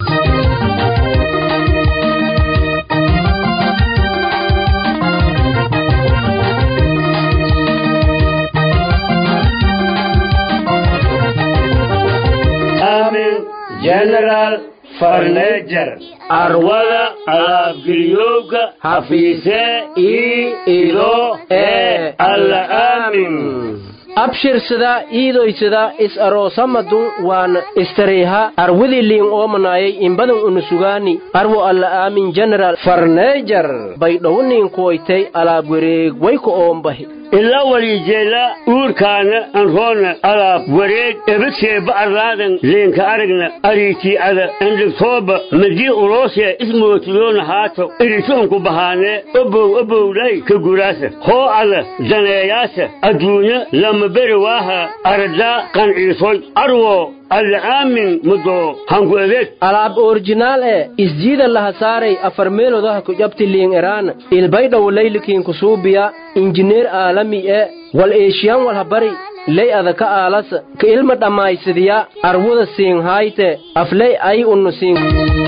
general farnejer arwada alaabgeliyowga hafiise ii ido ee alla aamin abshirsada iidoysada is aroosamadun waan istareyha arwidi liin oomanayay imbadan unusugaani arwo alla aamin general farneejar baydhowniin kuwaytay alaab wareeg wayku oombahi ila walijeela uurkaana anroona alaab wareeg ebaseeba arlaadan leenka aragna ariitii'ada andhigtooba madii uloosee ismootiyoona haato iritoonku bahaanee obow obowlay ka guraasa hoo ada daneeyaasa adduunya lama beri waaha aradaa qanciisoy arwo alla aamin mudo hanku adeeg alaab orjinaal ee isjiida laha saaray afar meelodaha ku jabti liin eraan ilbaydhow laylikiin kusuubiya injineer aalami ee wal eeshiyan walhabari ley adaka aalas ka ilma dhammaysadiya arwuda siin haayte afley ay unnu siin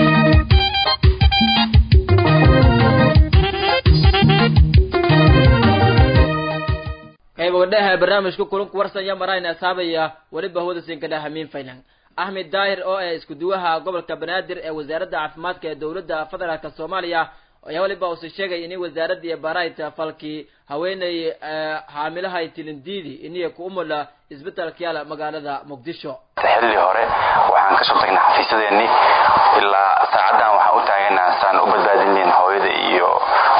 qaybgadhaha barnaamijka kulanku warsanya marayna asaabaya weliba hawada siinkadha hamiin faylan axmed daahir oo ah iskuduwaha gobolka banaadir ee wasaaradda caafimaadka ee dowladda federaalka soomaaliya ayaa weliba uuse sheegay inay wasaaradii barayt falkii haweeney xaamilahay tilindiidi iniya ku umula isbitaalka yaala magaalada muqdisho xilli hore waxaan kasoo tagnay xafiisadeennii ilaa saacadan waxaan u taaganaha saan u badbaadinayn hooyada iyo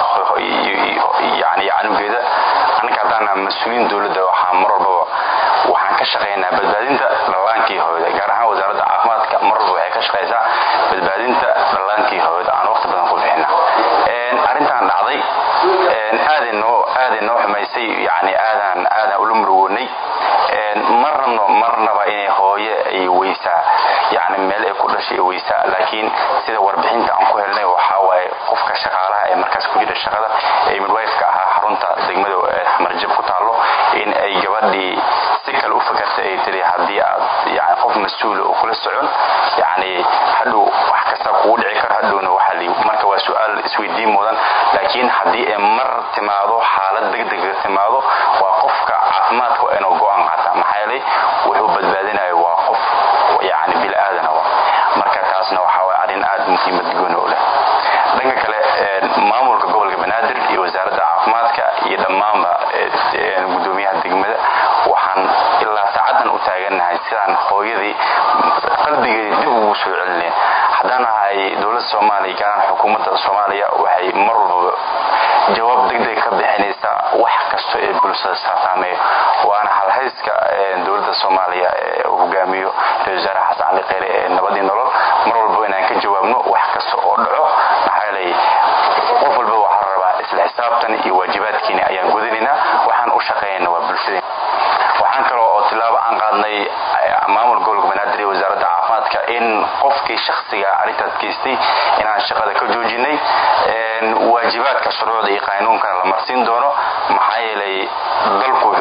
yani canugeeda annaga haddaana mas-uuliyiin dowladda waxaa mar walbaba waxaan ka shaqaynaa badbaadinta dhallaankii hooyada gaar ahaan wasaaradda caafimaadka mar walba waxay ka shaqaysaa badbaadinta dhallaankii hooyada aan waqti badan ku bixina arrintan dhacday aaday noo aaday noo xumaysay yani aadaan aadaan ula murugoonay marnabno marnaba inay hooye ay weysaa yani meel ay ku dhashay ay weysaa laakiin sida warbixinta aan ku helnay waxaa waaye qofka shaqaalaha ee markaas ku jira shaqada ee midwifeka ahaa xarunta degmada marjab ku taallo in ay gabadhii si kale u fakartay ay tiri haddii aad yani qof mas-uula oo kula socon yani hadhow wax kasta kugu dhici karo hadhowna waxa li marka waa su-aal isweydiin mudan laakiin haddii ay mar timaado xaalad degdega timaado waa qofka caafimaadka waa inuu go-aan qaata maxaa yeelay wuxuu badbaadinayo waa qof yani bil aadana wa marka taasna waxaa waye arrin aad muhiimad gooni u leh dhanka kale maamulka gobolka banaadir iyo wasaaradda caafimaadka iyo dhammaanba gudoomiyaha degmada waxaan ilaa saacadan u taagannahay sidaan hooyadii qalbigeedii dib ugu soo celineen haddaan ahay dowladda soomaaliya gaaraan xukuumadda soomaaliya waxay mar walbaba jawaab degdeg ka bixinaysaa wax kasto ee bulshada saasaameeyo waana halhayska dowladda soomaaliya ee uu hogaamiyo ra-isul wasaare xasan cali kheyre ee nabadii nolol mar walba inaan ka jawaabno wax kasta oo dhaco maxaa yeelay qof walba waxaa la rabaa isla xisaabtan iyo waajibaadkiina ayaan gudanaynaa waxaan u shaqeynayna waa bulshadeen waxaan kaloo oo tilaabo aan qaadnay maamul gobolka banaadir iyo wasaaradda caafimaadka in qofkii shakhsiga arrintaas geystay inaan shaqada ka joojinay waajibaadka shuruucda iyo qaanuunkana la marsiin doono maxaa yeelay dalku wuxuu leeyahay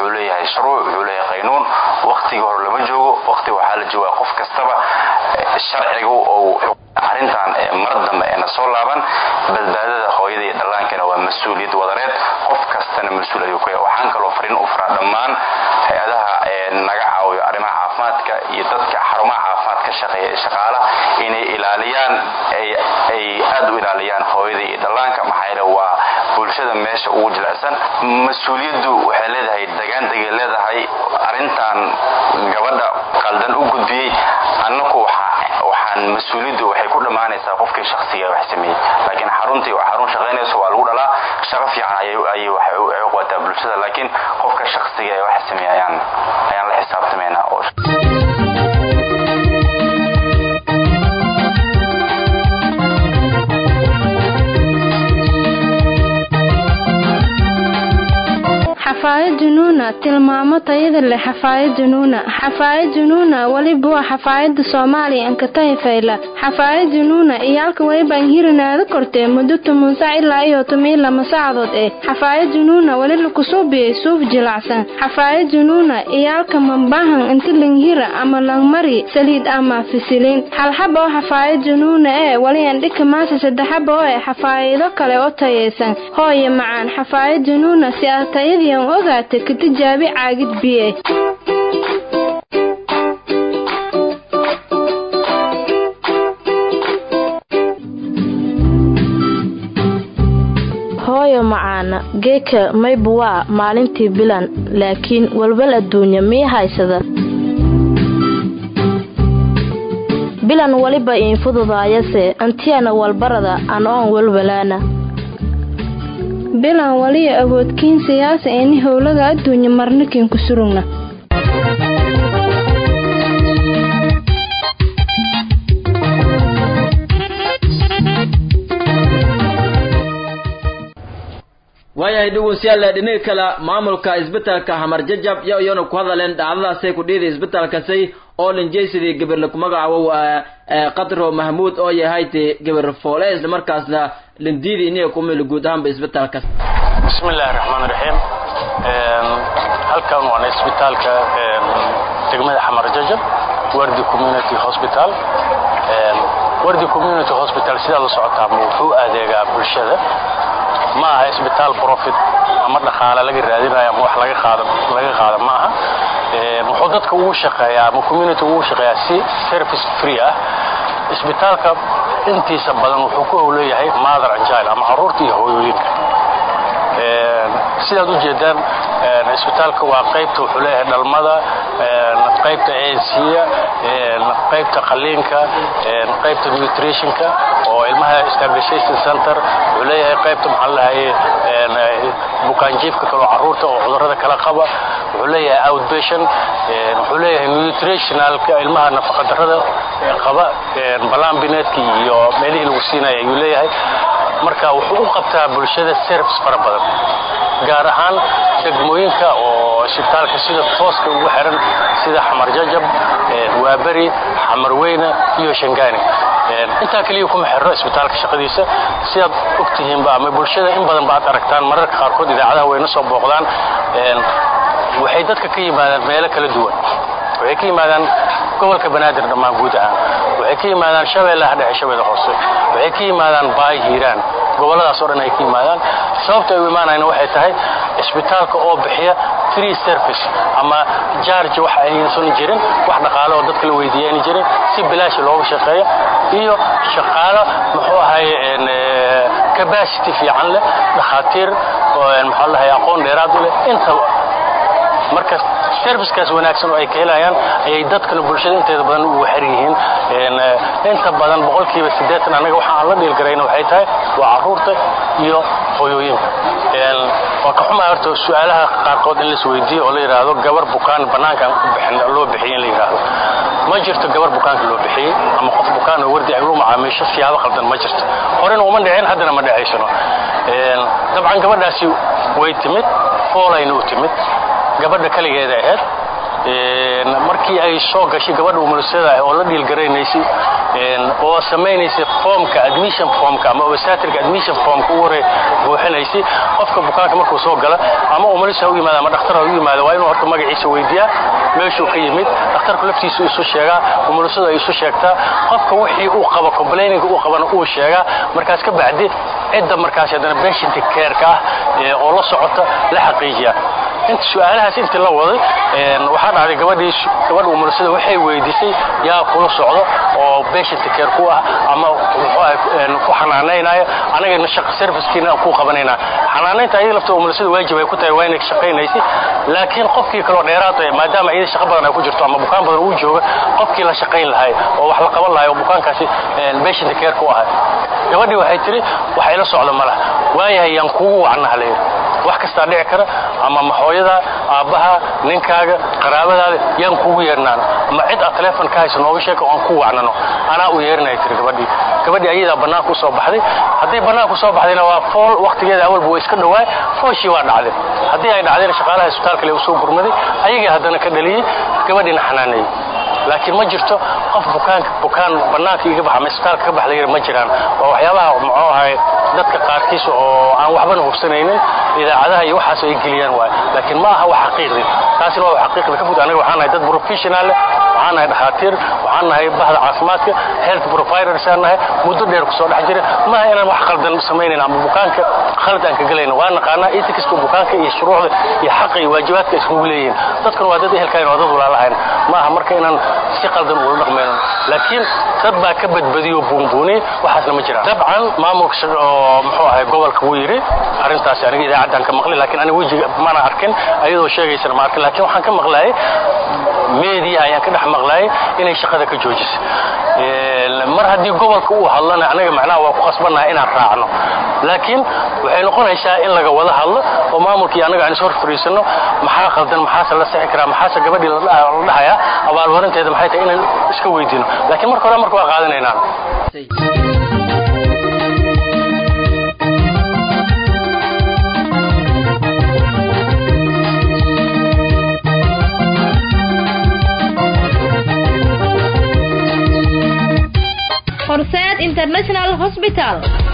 shuruuc wuxuu leeyahay qaynuun waktigii hore lama joogo wakti waxaa la joogaa qof kastaba sharcigu ou arrintan mar dambe eena soo laaban badbaadada hooyada iyo dhallaankana waa mas-uuliyad wadareed qof kastana mas-uul ayuu ku yahay waxaan kaloo fariin u faraa dhammaan hay-adaha naga caawiyo arrimaha caafimaadka iyo dadka xarumaha caafimaad ka shaqeeya shaqaalaha inay ilaaliyaan ay aad u ilaaliyaan hooyada iyo dhallaanka maxaa yeele waa bulshada meesha ugu jilicsan mas-uuliyaddu waxay leedahay degaandegay leedahay arrintan gabadha qaldan u gudbiyey annaku waxaan mas-uuliyaddu waxay ku dhammaanaysaa qofkii shaksiga wax sameeyey laakiin xaruntii waa xarun shaqaynayso waa lagu dhalaa shaqo fiican ayay waxay u qabataa bulshada laakiin qofka shaksiga ee wax sameeya ayaan ayaan la xisaabtamaynaa oo xafaayad junuuna tilmaamo tayada leh xafaayad junuuna xafaayad junuuna weliba waa xafaayada soomaaliya ankatahi fayla xafaayad junuuna iyo halka weliba anhirinaada kortee muddo toban sac ilaa iyo toban lama saacadood eh xafaayad junuuna weli lakusuubiyey suuf jilacsan xafaayad junuuna iyo halka mambahan inti langhira ama langmari saliid ama fisiliin halxaba oo xafaayad junuuna ee weli andhika maasa saddexaba oo eh xafaayado kale oo tayaysan hooye macaan xafaayad junuuna si aad tayadiian ogaata ka tijaabi caagid biye hooyo macaana geeka mayba waa maalintii bilan laakiin walwal adduunya mii haysada bilan weliba iin fududaayase antiyana walbarada anoon walwalaana bilan waliya awoodkiin siyaasa ini howlaga adduunya marnikin ku surugna waayahay dhegeystayaal dhinaca kale maamulka isbitaalka Hamar Jajab iyo iyana ku hadaleen dhacdadaasay ku dhiiday isbitaalkaasi oo linjeysadii gabar ku magacaabo Qadro Mahmoud oo yahay gabar foole isla markaasna lindiidi inay ku meel guud ahaan isbitaalkaas bismillaahir rahmaanir rahiim halkan waa isbitaalka degmada Hamar Jajab Wardi Community Hospital Wardi Community Hospital sida la socotaa wuxuu adeegaa bulshada ma aha isbitaal profit ama dhaqaale laga raadinayo ama wax laga qaado laga qaado ma aha wuxuu dadka ugu shaqeeyaa ama community ugu shaqeeyaa si service free ah isbitaalka intiisa badan wuxuu ku howleeyahay mother and child ama caruurta iyo hooyooyinka sidaad u jeedaan isbitaalka waa qaybta wuxuu leeyahay dhalmada qaybta ANC-ga qaybta qaliinka qaybta nutritionka oo ilmaha stabilization center wuxuu leeyahay qaybta maxaa lahaye bukaanjiifka kale oo caruurta oo cudurrada kala qaba wuxuu leeyahay outpatient wuxuu leeyahay nutritionalka ilmaha nafaqadarrada qaba balambineedka iyo meelihii lagu siinaya ayuu leeyahay marka wuxuu u qabtaa bulshada service fara badan gaar ahaan degmooyinka oo isbitaalka sida tooska ugu xiran sida xamar jajab waaberi xamar weyne iyo shangaani intaa keliya kuma xirro isbitaalka shaqadiisa sidaad ogtihiinba ama bulshada in badan ba aad aragtaan mararka qaarkood idaacadaha wayna soo booqdaan waxay dadka ka yimaadaan meelo kala duwan waxay ka yimaadaan gobolka banaadir dhammaan guud ahaan waxay ka yimaadaan shabeellaha dhexe shabeelle hoose waxay ka yimaadaan baay hiiraan gobolladaas oo dhan ay ka yimaadaan sababta ay u imaanayna waxay tahay isbitaalka oo bixiya free service ama jarge waxa aysan jirin wax dhaqaale oo dadka la weydiiya ayna jirin si bilaashi looga shaqeeyo iyo shaqaalo muxuu ahaye capacity fiican leh dhakhaatiir maxaa lahaye aqoon dheeraad u leh intaba marka servicekaas wanaagsan oo ay ka helayaan ayay dadkana bulshada inteeda badan ugu xer yihiin inta badan boqolkiiba siddeetan annaga waxa aan la dhiilgarayna waxay tahay waa caruurta iyo hooyooyinka waa ka xumaa horta su-aalaha qaarkood in laisweydiiyo oo la yidhaahdo gabar bukaan bannaankaan ku bixin loo bixiyey in la yidhaahdo ma jirto gabar bukaanka loo bixiyey ama qof bukaan oo wardi ay u macaamiisho siyaabo khaldan ma jirto horena uma dhicin haddana ma dhacaysano dabcan gabadhaasi way timid foolayna u timid gabadha kaligeeda ahayd markii ay soo gashay gabadha umulisada oo la dhiilgaraynaysay oo samaynaysay formka admission formka ama obstetric admission formka u hore buuxinaysay qofka bukaanka markuu soo gala ama umulisa ha u yimaada ama dhakhtar ha u yimaada waa inuu horta magaciisa weydiiyaa meeshuu ka yimid dhakhtarku laftiisu isu sheegaa umulisadu ay isu sheegtaa qofka wixii uu qabo complaining uu qabana uu sheegaa markaas ka bacdi cidda markaas haddana patient care-ka ah oo la socota la xaqiijiya inta su-aalahaas intii la waday waxaa dhacday gabadhii gabadha umulisada waxay weydiisay yaa kula socdo oo patient care ku ah ama ku xanaanaynaya anagana shaqa servicekiina ku qabanayna xanaanaynta ayada lafta umulisada waajib ay ku tahay waa inay shaqaynaysay laakiin qofkii kaloo dheeraad maadaama iyada shaqo badan ay ku jirto ama bukaan badan uu jooga qofkii la shaqayn lahay oo wax la qaban lahay oo bukaankaasi patient care ku ahay gabadhii waxay tiri wax ila socdo ma laha waayahay yaan kugu wacnaha la yidhi wax kastaa dhici kara ama maxooyada aabbaha ninkaaga qaraabadaada yaan kugu yeernaan ama cid aad teleefon ka hayso nooga sheeka oan ku wacnano anaa u yeerinaya tiri gabadhii gabadhii ayadaa bannaanka u soo baxday hadday bannaanka usoo baxdayna waa fool waktigeeda awalba waa iska dhowaa fooshii waa dhacday haddii ay dhacdayna shaqaalaha isbitaalka le u soo gurmaday ayagii haddana ka dhaliyey gabadhiina xanaaneeyey laakiin ma jirto qof bukaanka bukaan bannaanka iga baxa ama isbitaalka ka bax la yidhi ma jiraan waa waxyaabaha muxuu ahay dadka qaarkiis oo aan waxbana hubsanaynin idaacadaha iyo waxaas ay geliyaan waay laakiin ma aha wax xaqiiqdi taasina waa wax xaqiiqda ka fud aniga waxaan nahay dad professional leh waxaan nahay dhakhaatiir waxaan nahay bahda caafimaadka health providers aan nahay muddo dheer ku soo dhex jira maaha inaan wax qaldan samaynayn ama bukaanka khalad aan ka gelayno waa naqaanaa ethicska bukaanka iyo shuruucda iyo xaqa iyo waajibaadka iskugu leeyihiin dadkan waa dad ehelkayn waa dad walaalahayn maaha marka inaan si qaldan ula dhaqmayno laakiin dad baa ka badbadiyo buunbuuniyey waxaasna ma jiraan dabcan maamulka oo muxuu ahay gobolka wuu yidhi arrintaasi aniga idaacaddaan ka maqlay laakiin aniga wejiga mana arkin ayadoo sheegaysana ma arkin laakiin waxaan ka maqlaayay meediya ayaan ka dhex maqlaayay inay shaqada ka joojisay mar haddii gobolka uu hadlana anaga macnaha waa ku qasbannahay inaan raacno laakiin waxay noqonaysaa in laga wada hadlo oo maamulkii anaga aan is hor fariisanno maxaa qaldan maxaase la sixi karaa maxaase gabadhii la dhahayaa abaalmarinteeda maxay tahay inaan iska weydiino laakiin marka hore marka waa qaadanaynaan horseed international hospital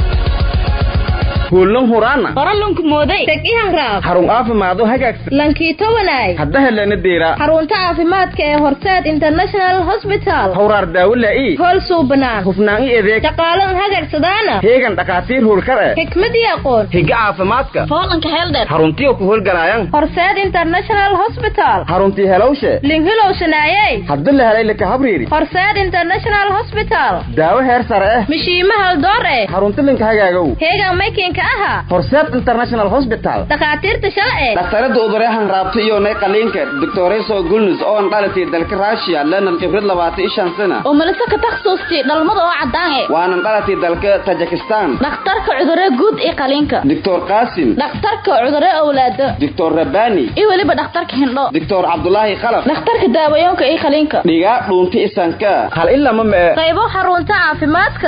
kuulan huraana qoralunku mooday tegihan raab xarun caafimaado hagaagsan lankiito wanaay hadda helana deera xarunta caafimaadka ee horseed international hospital hawraar daawo laa'i hool suubanaan hufnaan i adeeg shaqaalan hagagsadaana heegan dhakhaatiir howlkar eh xikmad iyo aqoon higa caafimaadka foolanka heeldheer xaruntiyo ku howlgalaayan horseed international hospital xaruntii helowshe linhilow shanaayey hadda la helay laka habriiri horseed international hospital daawo heer sare eh mishiima haldoor eh xarunti linka hagaagow heegan maykinka aha horseed international hospital dhakhaatiirta shalce dhakhtarada uduryahan raabta iyo nay qaliinka doctoreso gulnus oo an dhalatay dalka russia lenan khibrad labaatan iyo shan sana oo malise ka takhasuustay dhalmada oo caddaan eh waanan dhalatay dalka tajikistan dhakhtarka cudurre guud iyo qaliinka doctor qaasim dhakhtarka cudurre owlaado doctor rabani iyo weliba dhakhtarka hindho doctor cabdulaahi khalaf dhakhtarka daawayoonka iyo qaliinka dhigaa dhuunta isanka hal ilama mee qaybo xarunta caafimaadka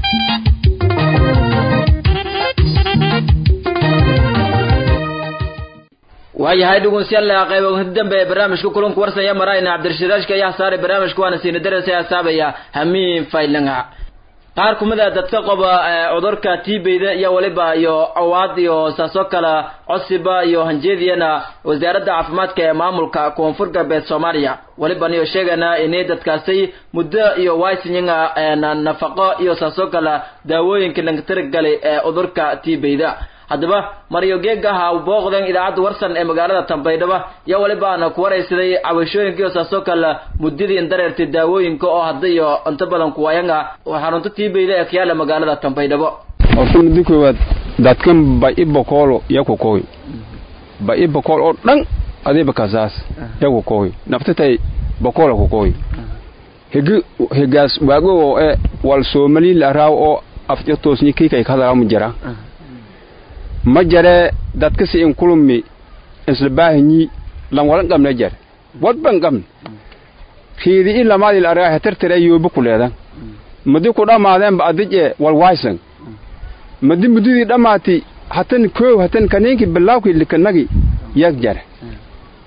waayahay dhugunsyaalla qayb dambe ee barnaamijka kulanku warsanya marayna cabdirashidaashka ayaa saaray barnaamijka waana siina darasa asaabaya hamiin faylanga qaar kumida dadka qaba cudurka tiibeyda iyo waliba iyo awaad iyo saasoo kale codsiba iyo hanjeediyana wasaaradda caafimaadka ee maamulka koonfur galbeed soomaaliya waliban iyo sheegana inay dadkaasi muddo iyo waysinyanga nafaqo iyo saasoo kale daawooyinka laga tirigalay ee cudurka tiibeyda haddaba maryo geegaha booqdan idaacadda warsan ee magaalada tambaydhaba iyo walibaana ku waraysaday cabashooyinka iyo saasoo kale muddadii dareertay daawooyinka oo hadda iyo inta badan kuwayanga xarunta tiibeyda ee kayaala magaalada tambaydhabo horta muddo koowaad dadkan ba'i bokoolo yaku koy ba'i bokool oo dhan adiba kasaas yaku koy naftatay bokoola ku koy higi higaas waago oo e wal soomali la raaw oo afja toosni kikay kadala mu jira ma jare dadka si in kulumi isla baahanyi lan walan qabna jar wadban qabn khiidi in lamaadi la argaa tartara yoobu ku leedan madi ku dhamaadeen ba adije wal waysan madi mudidii dhamaati hatan koow hatan kaniinki bilaawki likanagi yag jar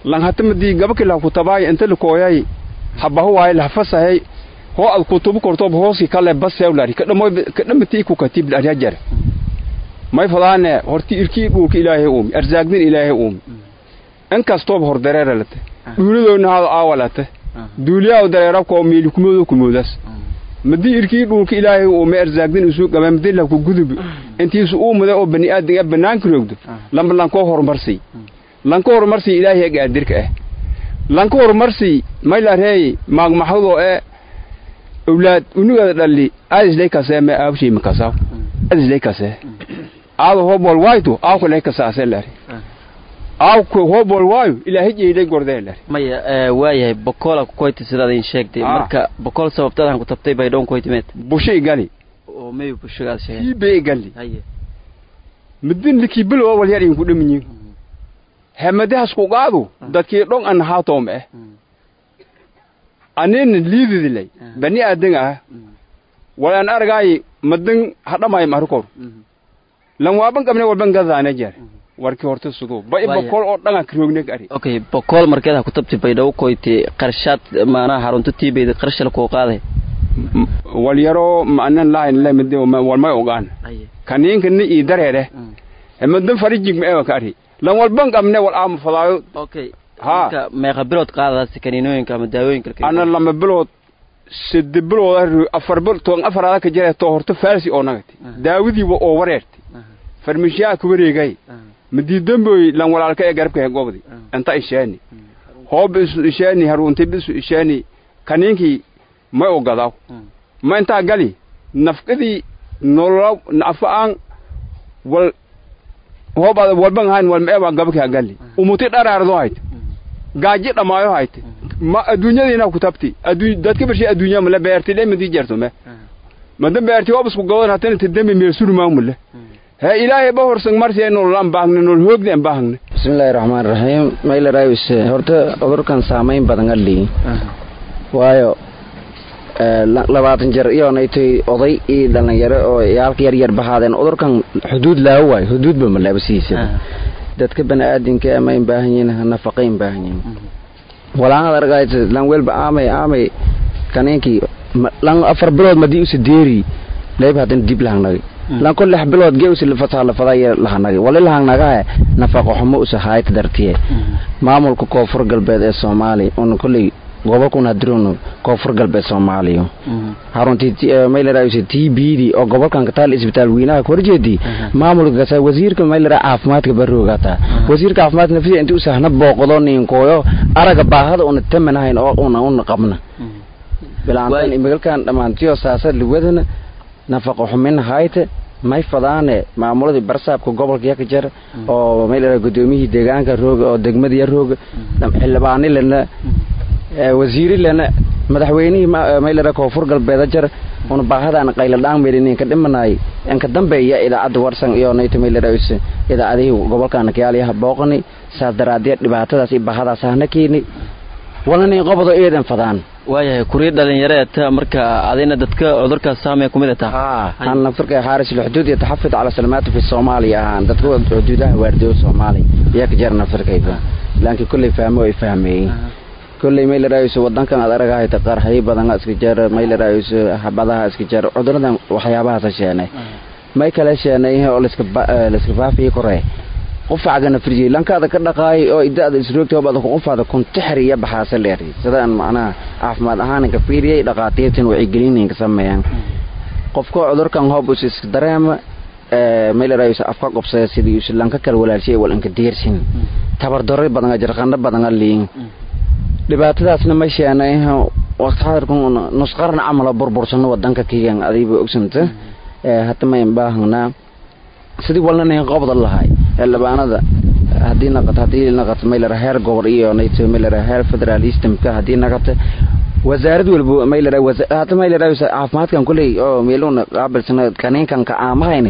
lan hatamadi gabaki la kutabaay inta la kooyay habahu waay la fasahay ho ad kutubu korto hoosi kale basew lari kadamo kadamati ku katib la ajar may fadaane horti irkii dhulka ilaahay uum arzaaqdin ilaahay uum in kastoo hor dareeralate dhuulidoona hada aawalate duuliyaa dareera ko miili kumoodo kumoodas madi irkii dhulka ilaahay uume arzaaqdin isu qaba madi la ku gudub intiisu uu muday oo bani aadan ee banaanka roogdo lamba lanko horumarsi lanko horumarsi ilaahay gaadirka ah lanko horumarsi may la reey maagmaxdo ee awlaad unuga dhalli aadis lay kasee me aabshii makasaw aadis lay kasee aado hobol wayto aawka lay kasaasee lari aawka hobol waayo ilaahay jeeday gordee lari maya waayahay bokola kukoyti sidaad in sheegtay marka bokol sababtadan ku tabtay bay dhown koytimeed bushay gali oo may bushigaad sheegay ibay gali haye midin liki bilo wal yar in ku dhaminyi hemadaas ku qaado dadkii dhon an haatoom eh anin liididilay bani aadan ah walaan argaay madan hadhamay markor lan waaban qabne walban gadaana jeer warkii horta sudo bay bokol oo dhangan kiroogne ari okay bokol markeed ha ku tabti bay dhow koyti qarshaad maanaha harunta tiibeyda qarshal ku qaaday wal yaro maanan lahayn le mid wal may ogaan kaniinka ni ii dareere madan farijig ma ewa ka ari lan walban qabne wal aam fadaayo okay ha meeqa bilood qaadadas kaniinooyinka ama daawooyinka ana lama bilood sidi bilood afar bil toon afaraada ka jira to horta farsi oo nagati daawadiiba oo wareerti farmishiyaa ku wareegay madii damboy lan walaalka ee garabka ee gobdi inta ishaani hoob isu ishaani harunti bisu ishaani kaniinkii may ogadaw ma intaa gali nafqadii nolol nafaan wal hoob ada walban hayn wal meeba gabka gali umuti dharaardo hayt gaaji dhamaayo hayt ma adduunyadiina ku tabti adduun dadka barshi adduunya mala beerti le madi jarto me madan beerti hobisku godan hatana tidami meel surmaa mule he ilaahay ba horsan marsi nolol aan baahne nolol hoogdi aan baahne bismillaahi raxmaan raxiim mayla raayis horta cudurkan saamayn badan ali waayo labaatan jeer iyoonaytay oday iyo dhalinyaro oo yaalka yar yar bahaadeen cudurkan xuduud laawo waayo xuduudba ma laabasiisa dadka bani aadinka amayn baahan yihin nafaqayn baahan yihin walaanad argayt lan welba aamay aamay kaniinkii lan afar bilood madii usa deeri layb hadan dib lahangnagay lan ko lix bilood ge usa lafataa lafadaya lahanagay wali lahangnagahe nafaqo xumo usa haayta dartiye maamulka koonfur galbeed ee soomaaliya una kolley gobolkuna hadirono koonfur galbeed soomaaliya haruntii maylaraysa t b d oo gobolkan kataal isbitaal weynaha korjeedi maamulka kasa wasiirka maylara caafimaadka baroogata wasiirka caafimaadka nafsida inta usahna booqdo ninkooyo araga baahada una tamanahayn oo una una qabna bilaantan imigalkan dhammaantiyo saasad liwadana nafaqa xumin hayte may fadaane maamuladii barsaabka gobolka yaka jar oo maylara gudoomiyihii deegaanka rooga oo degmadiya rooga xildhibaani lena wasiiri lena madaxweynihii maylara koonfur galbeeda jar una baahadaan qayla dhaangmeelin inka dhimanay inka dambeeya idaacadda warsan iyo nayta maylara idaacadihii gobolkaana kayaalayaha booqani saas daraaddeed dhibaatadaas iyo baahadaas hana keeni walana in qobdo eedan fadaan waayahay kurii dhalinyareed marka adina dadka cudurkaas saamaya kumid taha aan naftarka xaaris lxuduud iyo taxafud cala salamaatu fi soomaaliya ahaan dadka xuduudaha waardiyo soomaaliya iyaa ka jara naftarkayda laakiin kolley fahmo ay fahmeeyey kolley maylaraayiso wadankan aad aragahayta qarxay badan iska jar maylaraayiso habadaha iska jar cuduradan waxyaabahaasa sheenay may kale sheenay oo laiska laiska faafiyi koree qufacgana firjiyey lankaada ka dhaqaay oo idaada isroogta hobada qufaada kuntixir iyo baxaasa leeri sidaan macnaha caafimaad ahaan ka fiiriyey dhaqaatiirtan wacyigelin ka sameeyaan qofka cudurkan hoob is iska dareema maylaraayiso afka qobsada sidii isu lanka kala walaalshay wal inka deersin tabardaro badan jarqano badan liin dhibaatadaasna ma sheenay waqti xadirkan nusqarna camala burbursano wadanka kiyan adiiba ogsanta hata mayn baahanaa sidii walnanayn qobda lahay xildhibaanada haddii naqato haddii naqato maylara heer gobol iyo nayto maylara heer federal systemka haddii naqato wasaarad walba maylara hata maylara caafimaadkan kuley oo meeluna qaabilsana kaniinkan ka aamahayni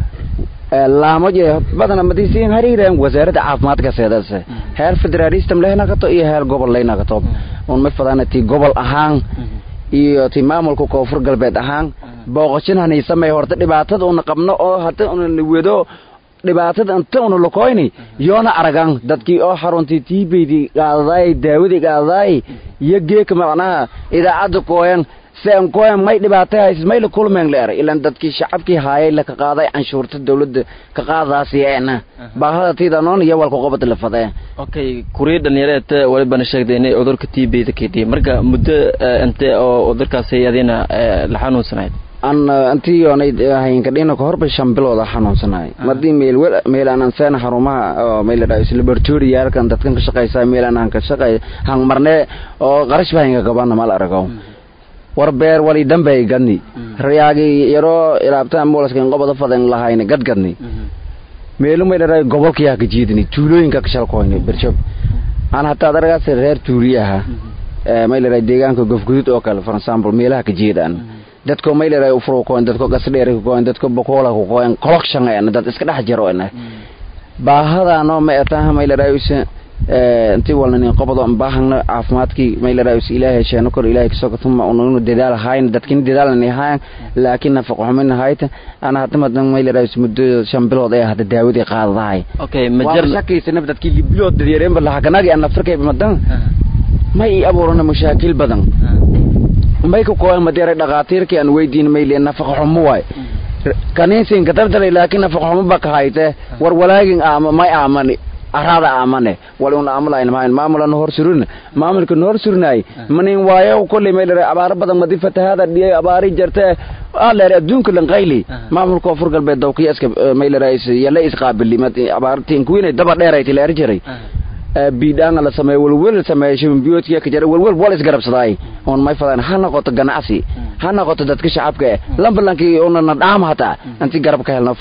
laamo je badana madisiin hariireen wasaaradda caafimaadka seedas heer federal system leh naqato iyo heer gobol lay naqato un ma fadana ti gobol ahaan iyo ti maamulka koonfur galbeed ahaan booqashanani samey horta dhibaatada una qabno oo hata una wado dhibaatada inta una lokoyni yoona aragan dadkii oo xaruntii tiibaydii qaadadaay daawadii qaadadaay iyo geeka macnaha idaacadda kooyan sen kooyan may dhibaatay haysis may la kulmeen la eray ilan dadkii shacabkii haayay laka qaaday canshuurta dawladda ka qaadaasiyeena baahada tiidanoon iyo walka qobada la fadee okay kurii dhallinyareed walibana sheegday inay cudurka t b da kadhiye marka muddo inte oo cudurkaasi adina la xanuunsanayd an intii oonay haynka dhina kahorba shan bilooda xanuunsanay madii meel wel meel aan seen xarumaha oo meel la dhaayay laboratory halkan dadkan ka shaqeysa meel aan ka shaqay hang marne oo qarash baa hinga gabana mal arago war beer wali dambe gadni rayaagi yaro ilaabta ambulance kan qobada fadan lahayna gadgadni meelu may dharay gobolka ka jiidni tuulooyinka ka shalkoyni birshab aan hataa daragaas reer tuuli aha may la dharay deegaanka gofgudud oo kale for example meelaha ka jiidaan dadko may leedahay ufuro koon dadko gasdheer ku koon dadko bokola ku koon collection ay dad iska dhex jiro ina baahadaano ma etaa may leedahay is intii walna qobado baahna caafimaadkii may leedahay is ilaahay sheeno kor ilaahay kasoo katuma unu dadaal hayn dadkin dadaal ni hayn laakiin nafaqo xumin hayta ana hadda madan may leedahay is muddo shan bilood ay hadda daawadii qaadadahay okay majar shakaysa naf dadkii bilood dadiyareen bal hakanagi ana afrikay madan may abuurana mashaakil badan may ku kooyan madeeray dhaqaatiirkii aan weydiin mayle nafaqa xumo waay kaniinsin katabtale laakiin nafaqa xumo ba ka hayte war walaagin ama may aamani arada aamane wal un aamulayn maayn maamulan hor surun maamulka hor surnaay manin waayo kulli mayle abaar badan madi fatahaada dhiyay abaari jarte aleer adduunka lan qayli maamulka fur galbeed dawkiya iska mayle raayis yalla isqaabili mad abaartiin kuwinay daba dheerayti leer jiray biidhaanga la sameeyo welwel la sameeyo shibinbiyoodkiya ka jira welwel wal isgarabsadaay oon may fadaan ha noqoto ganacsi ha noqoto dadka shacabka eh lamballankii una na dhaam hataa intii garab ka helno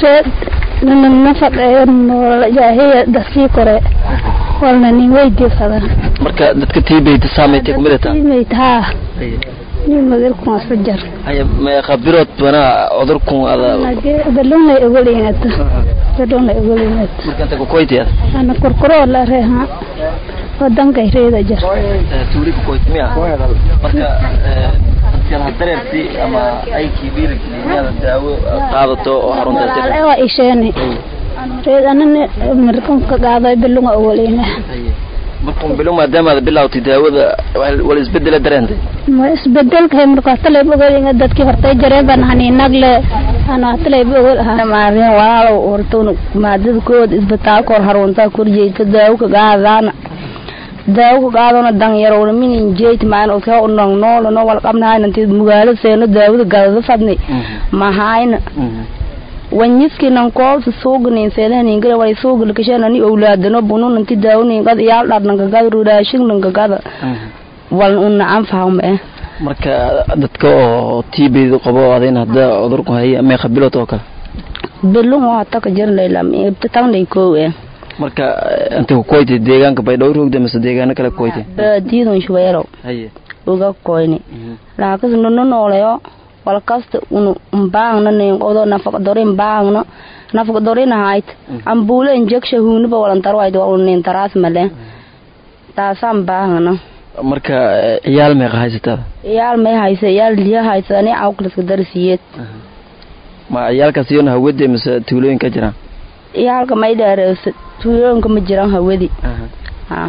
nafaqeeyahiya dasii kore walna nin weydiisada marka dadka tiibayta saamaytay kumid ata tiimayt haa nin magalkun asla jar haya ma khabirood bana cudurkun ada balunay ogolinata balunay ogolinata marka inta kukoyti ada ana korkoroo la reeha wadankay reeda jar tuuli kukoyti miya marka dadkan hadareerti ama aykii dhiirigeliyada daawo qaadato oo xarunta waa isheeni reed anana markanka qaaday balunga ogolina markun bilo maadaama aad bilawtay daawada wala isbedela dareentay ma isbedelka marka hatalay ogolinga dadkii hortay jareen baan haniinagle ana hatalay ogol ahaa maareen walaalow hortun maadada kood isbitaalka hor harunta kurjeeyta daawo ka qaadana daawo ka qaadana dan yarowna minin jeeyt maan oo ka unang noolo no wal qabnaa intii magaalo seeno daawada gadada fadni mahayna wanyiski nan koolsa suugnin seedanin gara way suugl kashana ni awlaadano bunun inti daawnin qad yaal dharnan ka gad rudaashin nan ka gada wal unna an fahme marka dadka oo TB qabo adin hadda cudurku hay ama khabilood oo kale belun waa ta ka jirnay lam ibta tanay koowe marka inta ku koytay deegaanka bay dhowr hogda mise deegaano kale koytay diidon shuweero haye uga koyni laakas nono nooleyo walkasta unu mbaangna nin qodo nafaq dorin baangna nafaq dorin hayt ambule injection hunuba walan tarwayd waa nin taras male taasaan baangna marka ciyaal meeqa haysataa ciyaal may haysa ciyaal liya haysa ni awklaska darsiyeed ma ciyaalkaas iyona hawade mise tuulooyin ka jiraan ciyaalka may dheereysa tuulooyinka ma jiraan hawadi ha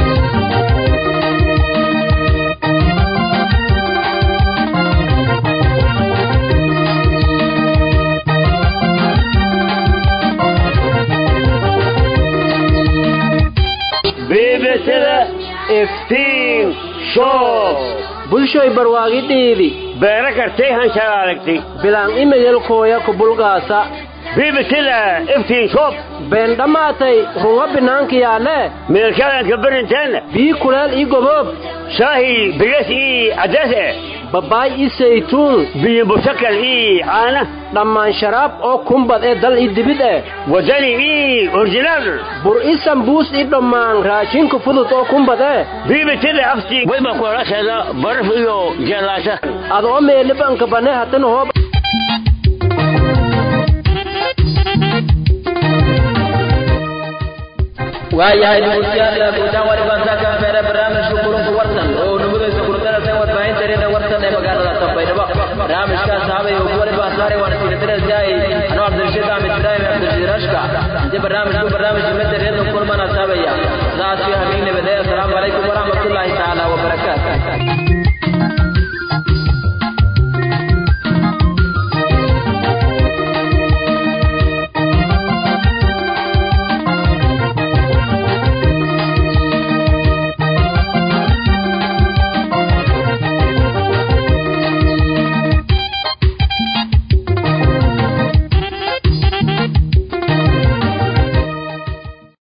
beebesada iftiin show bulshoy barwaaqidhiidi beera kartay hanshaalaalagtay bilaan imeyelkooya kubulgaasa beebesada iftiin show been dhammaatay runga binaankiyaale meelkaadanka barinteena bii kuleel ii goboob shaahi bigas ii cadaas eh babaay ii saytuun biyo busakal ii caana dhammaan sharaab oo kumbad ee dal ii dibid eh wadani ii originaal bur ii sambuus ii dhammaan raashinka fudud oo kumbad eh biibitida aftii wayba kuolasheeda baraf iyo jeelaasha adoo meelibanka bane hatan hoob waayahay dhegeystayaal guutaan walibaan saakan feere barnaamijka kulanka warsan oo nabadaysa kuladarasa warbaahinta reeda warsan ee magaalada tanbaydhabo barnaamijkaas habay oo waliba saaray waan siinadarasyahay anoo cabdirashiid axmed ibraahim cabdirashiid rashka si barnaamijku barnaamij ummadda reedon kulmana taabaya sidaas iyo habeen nabad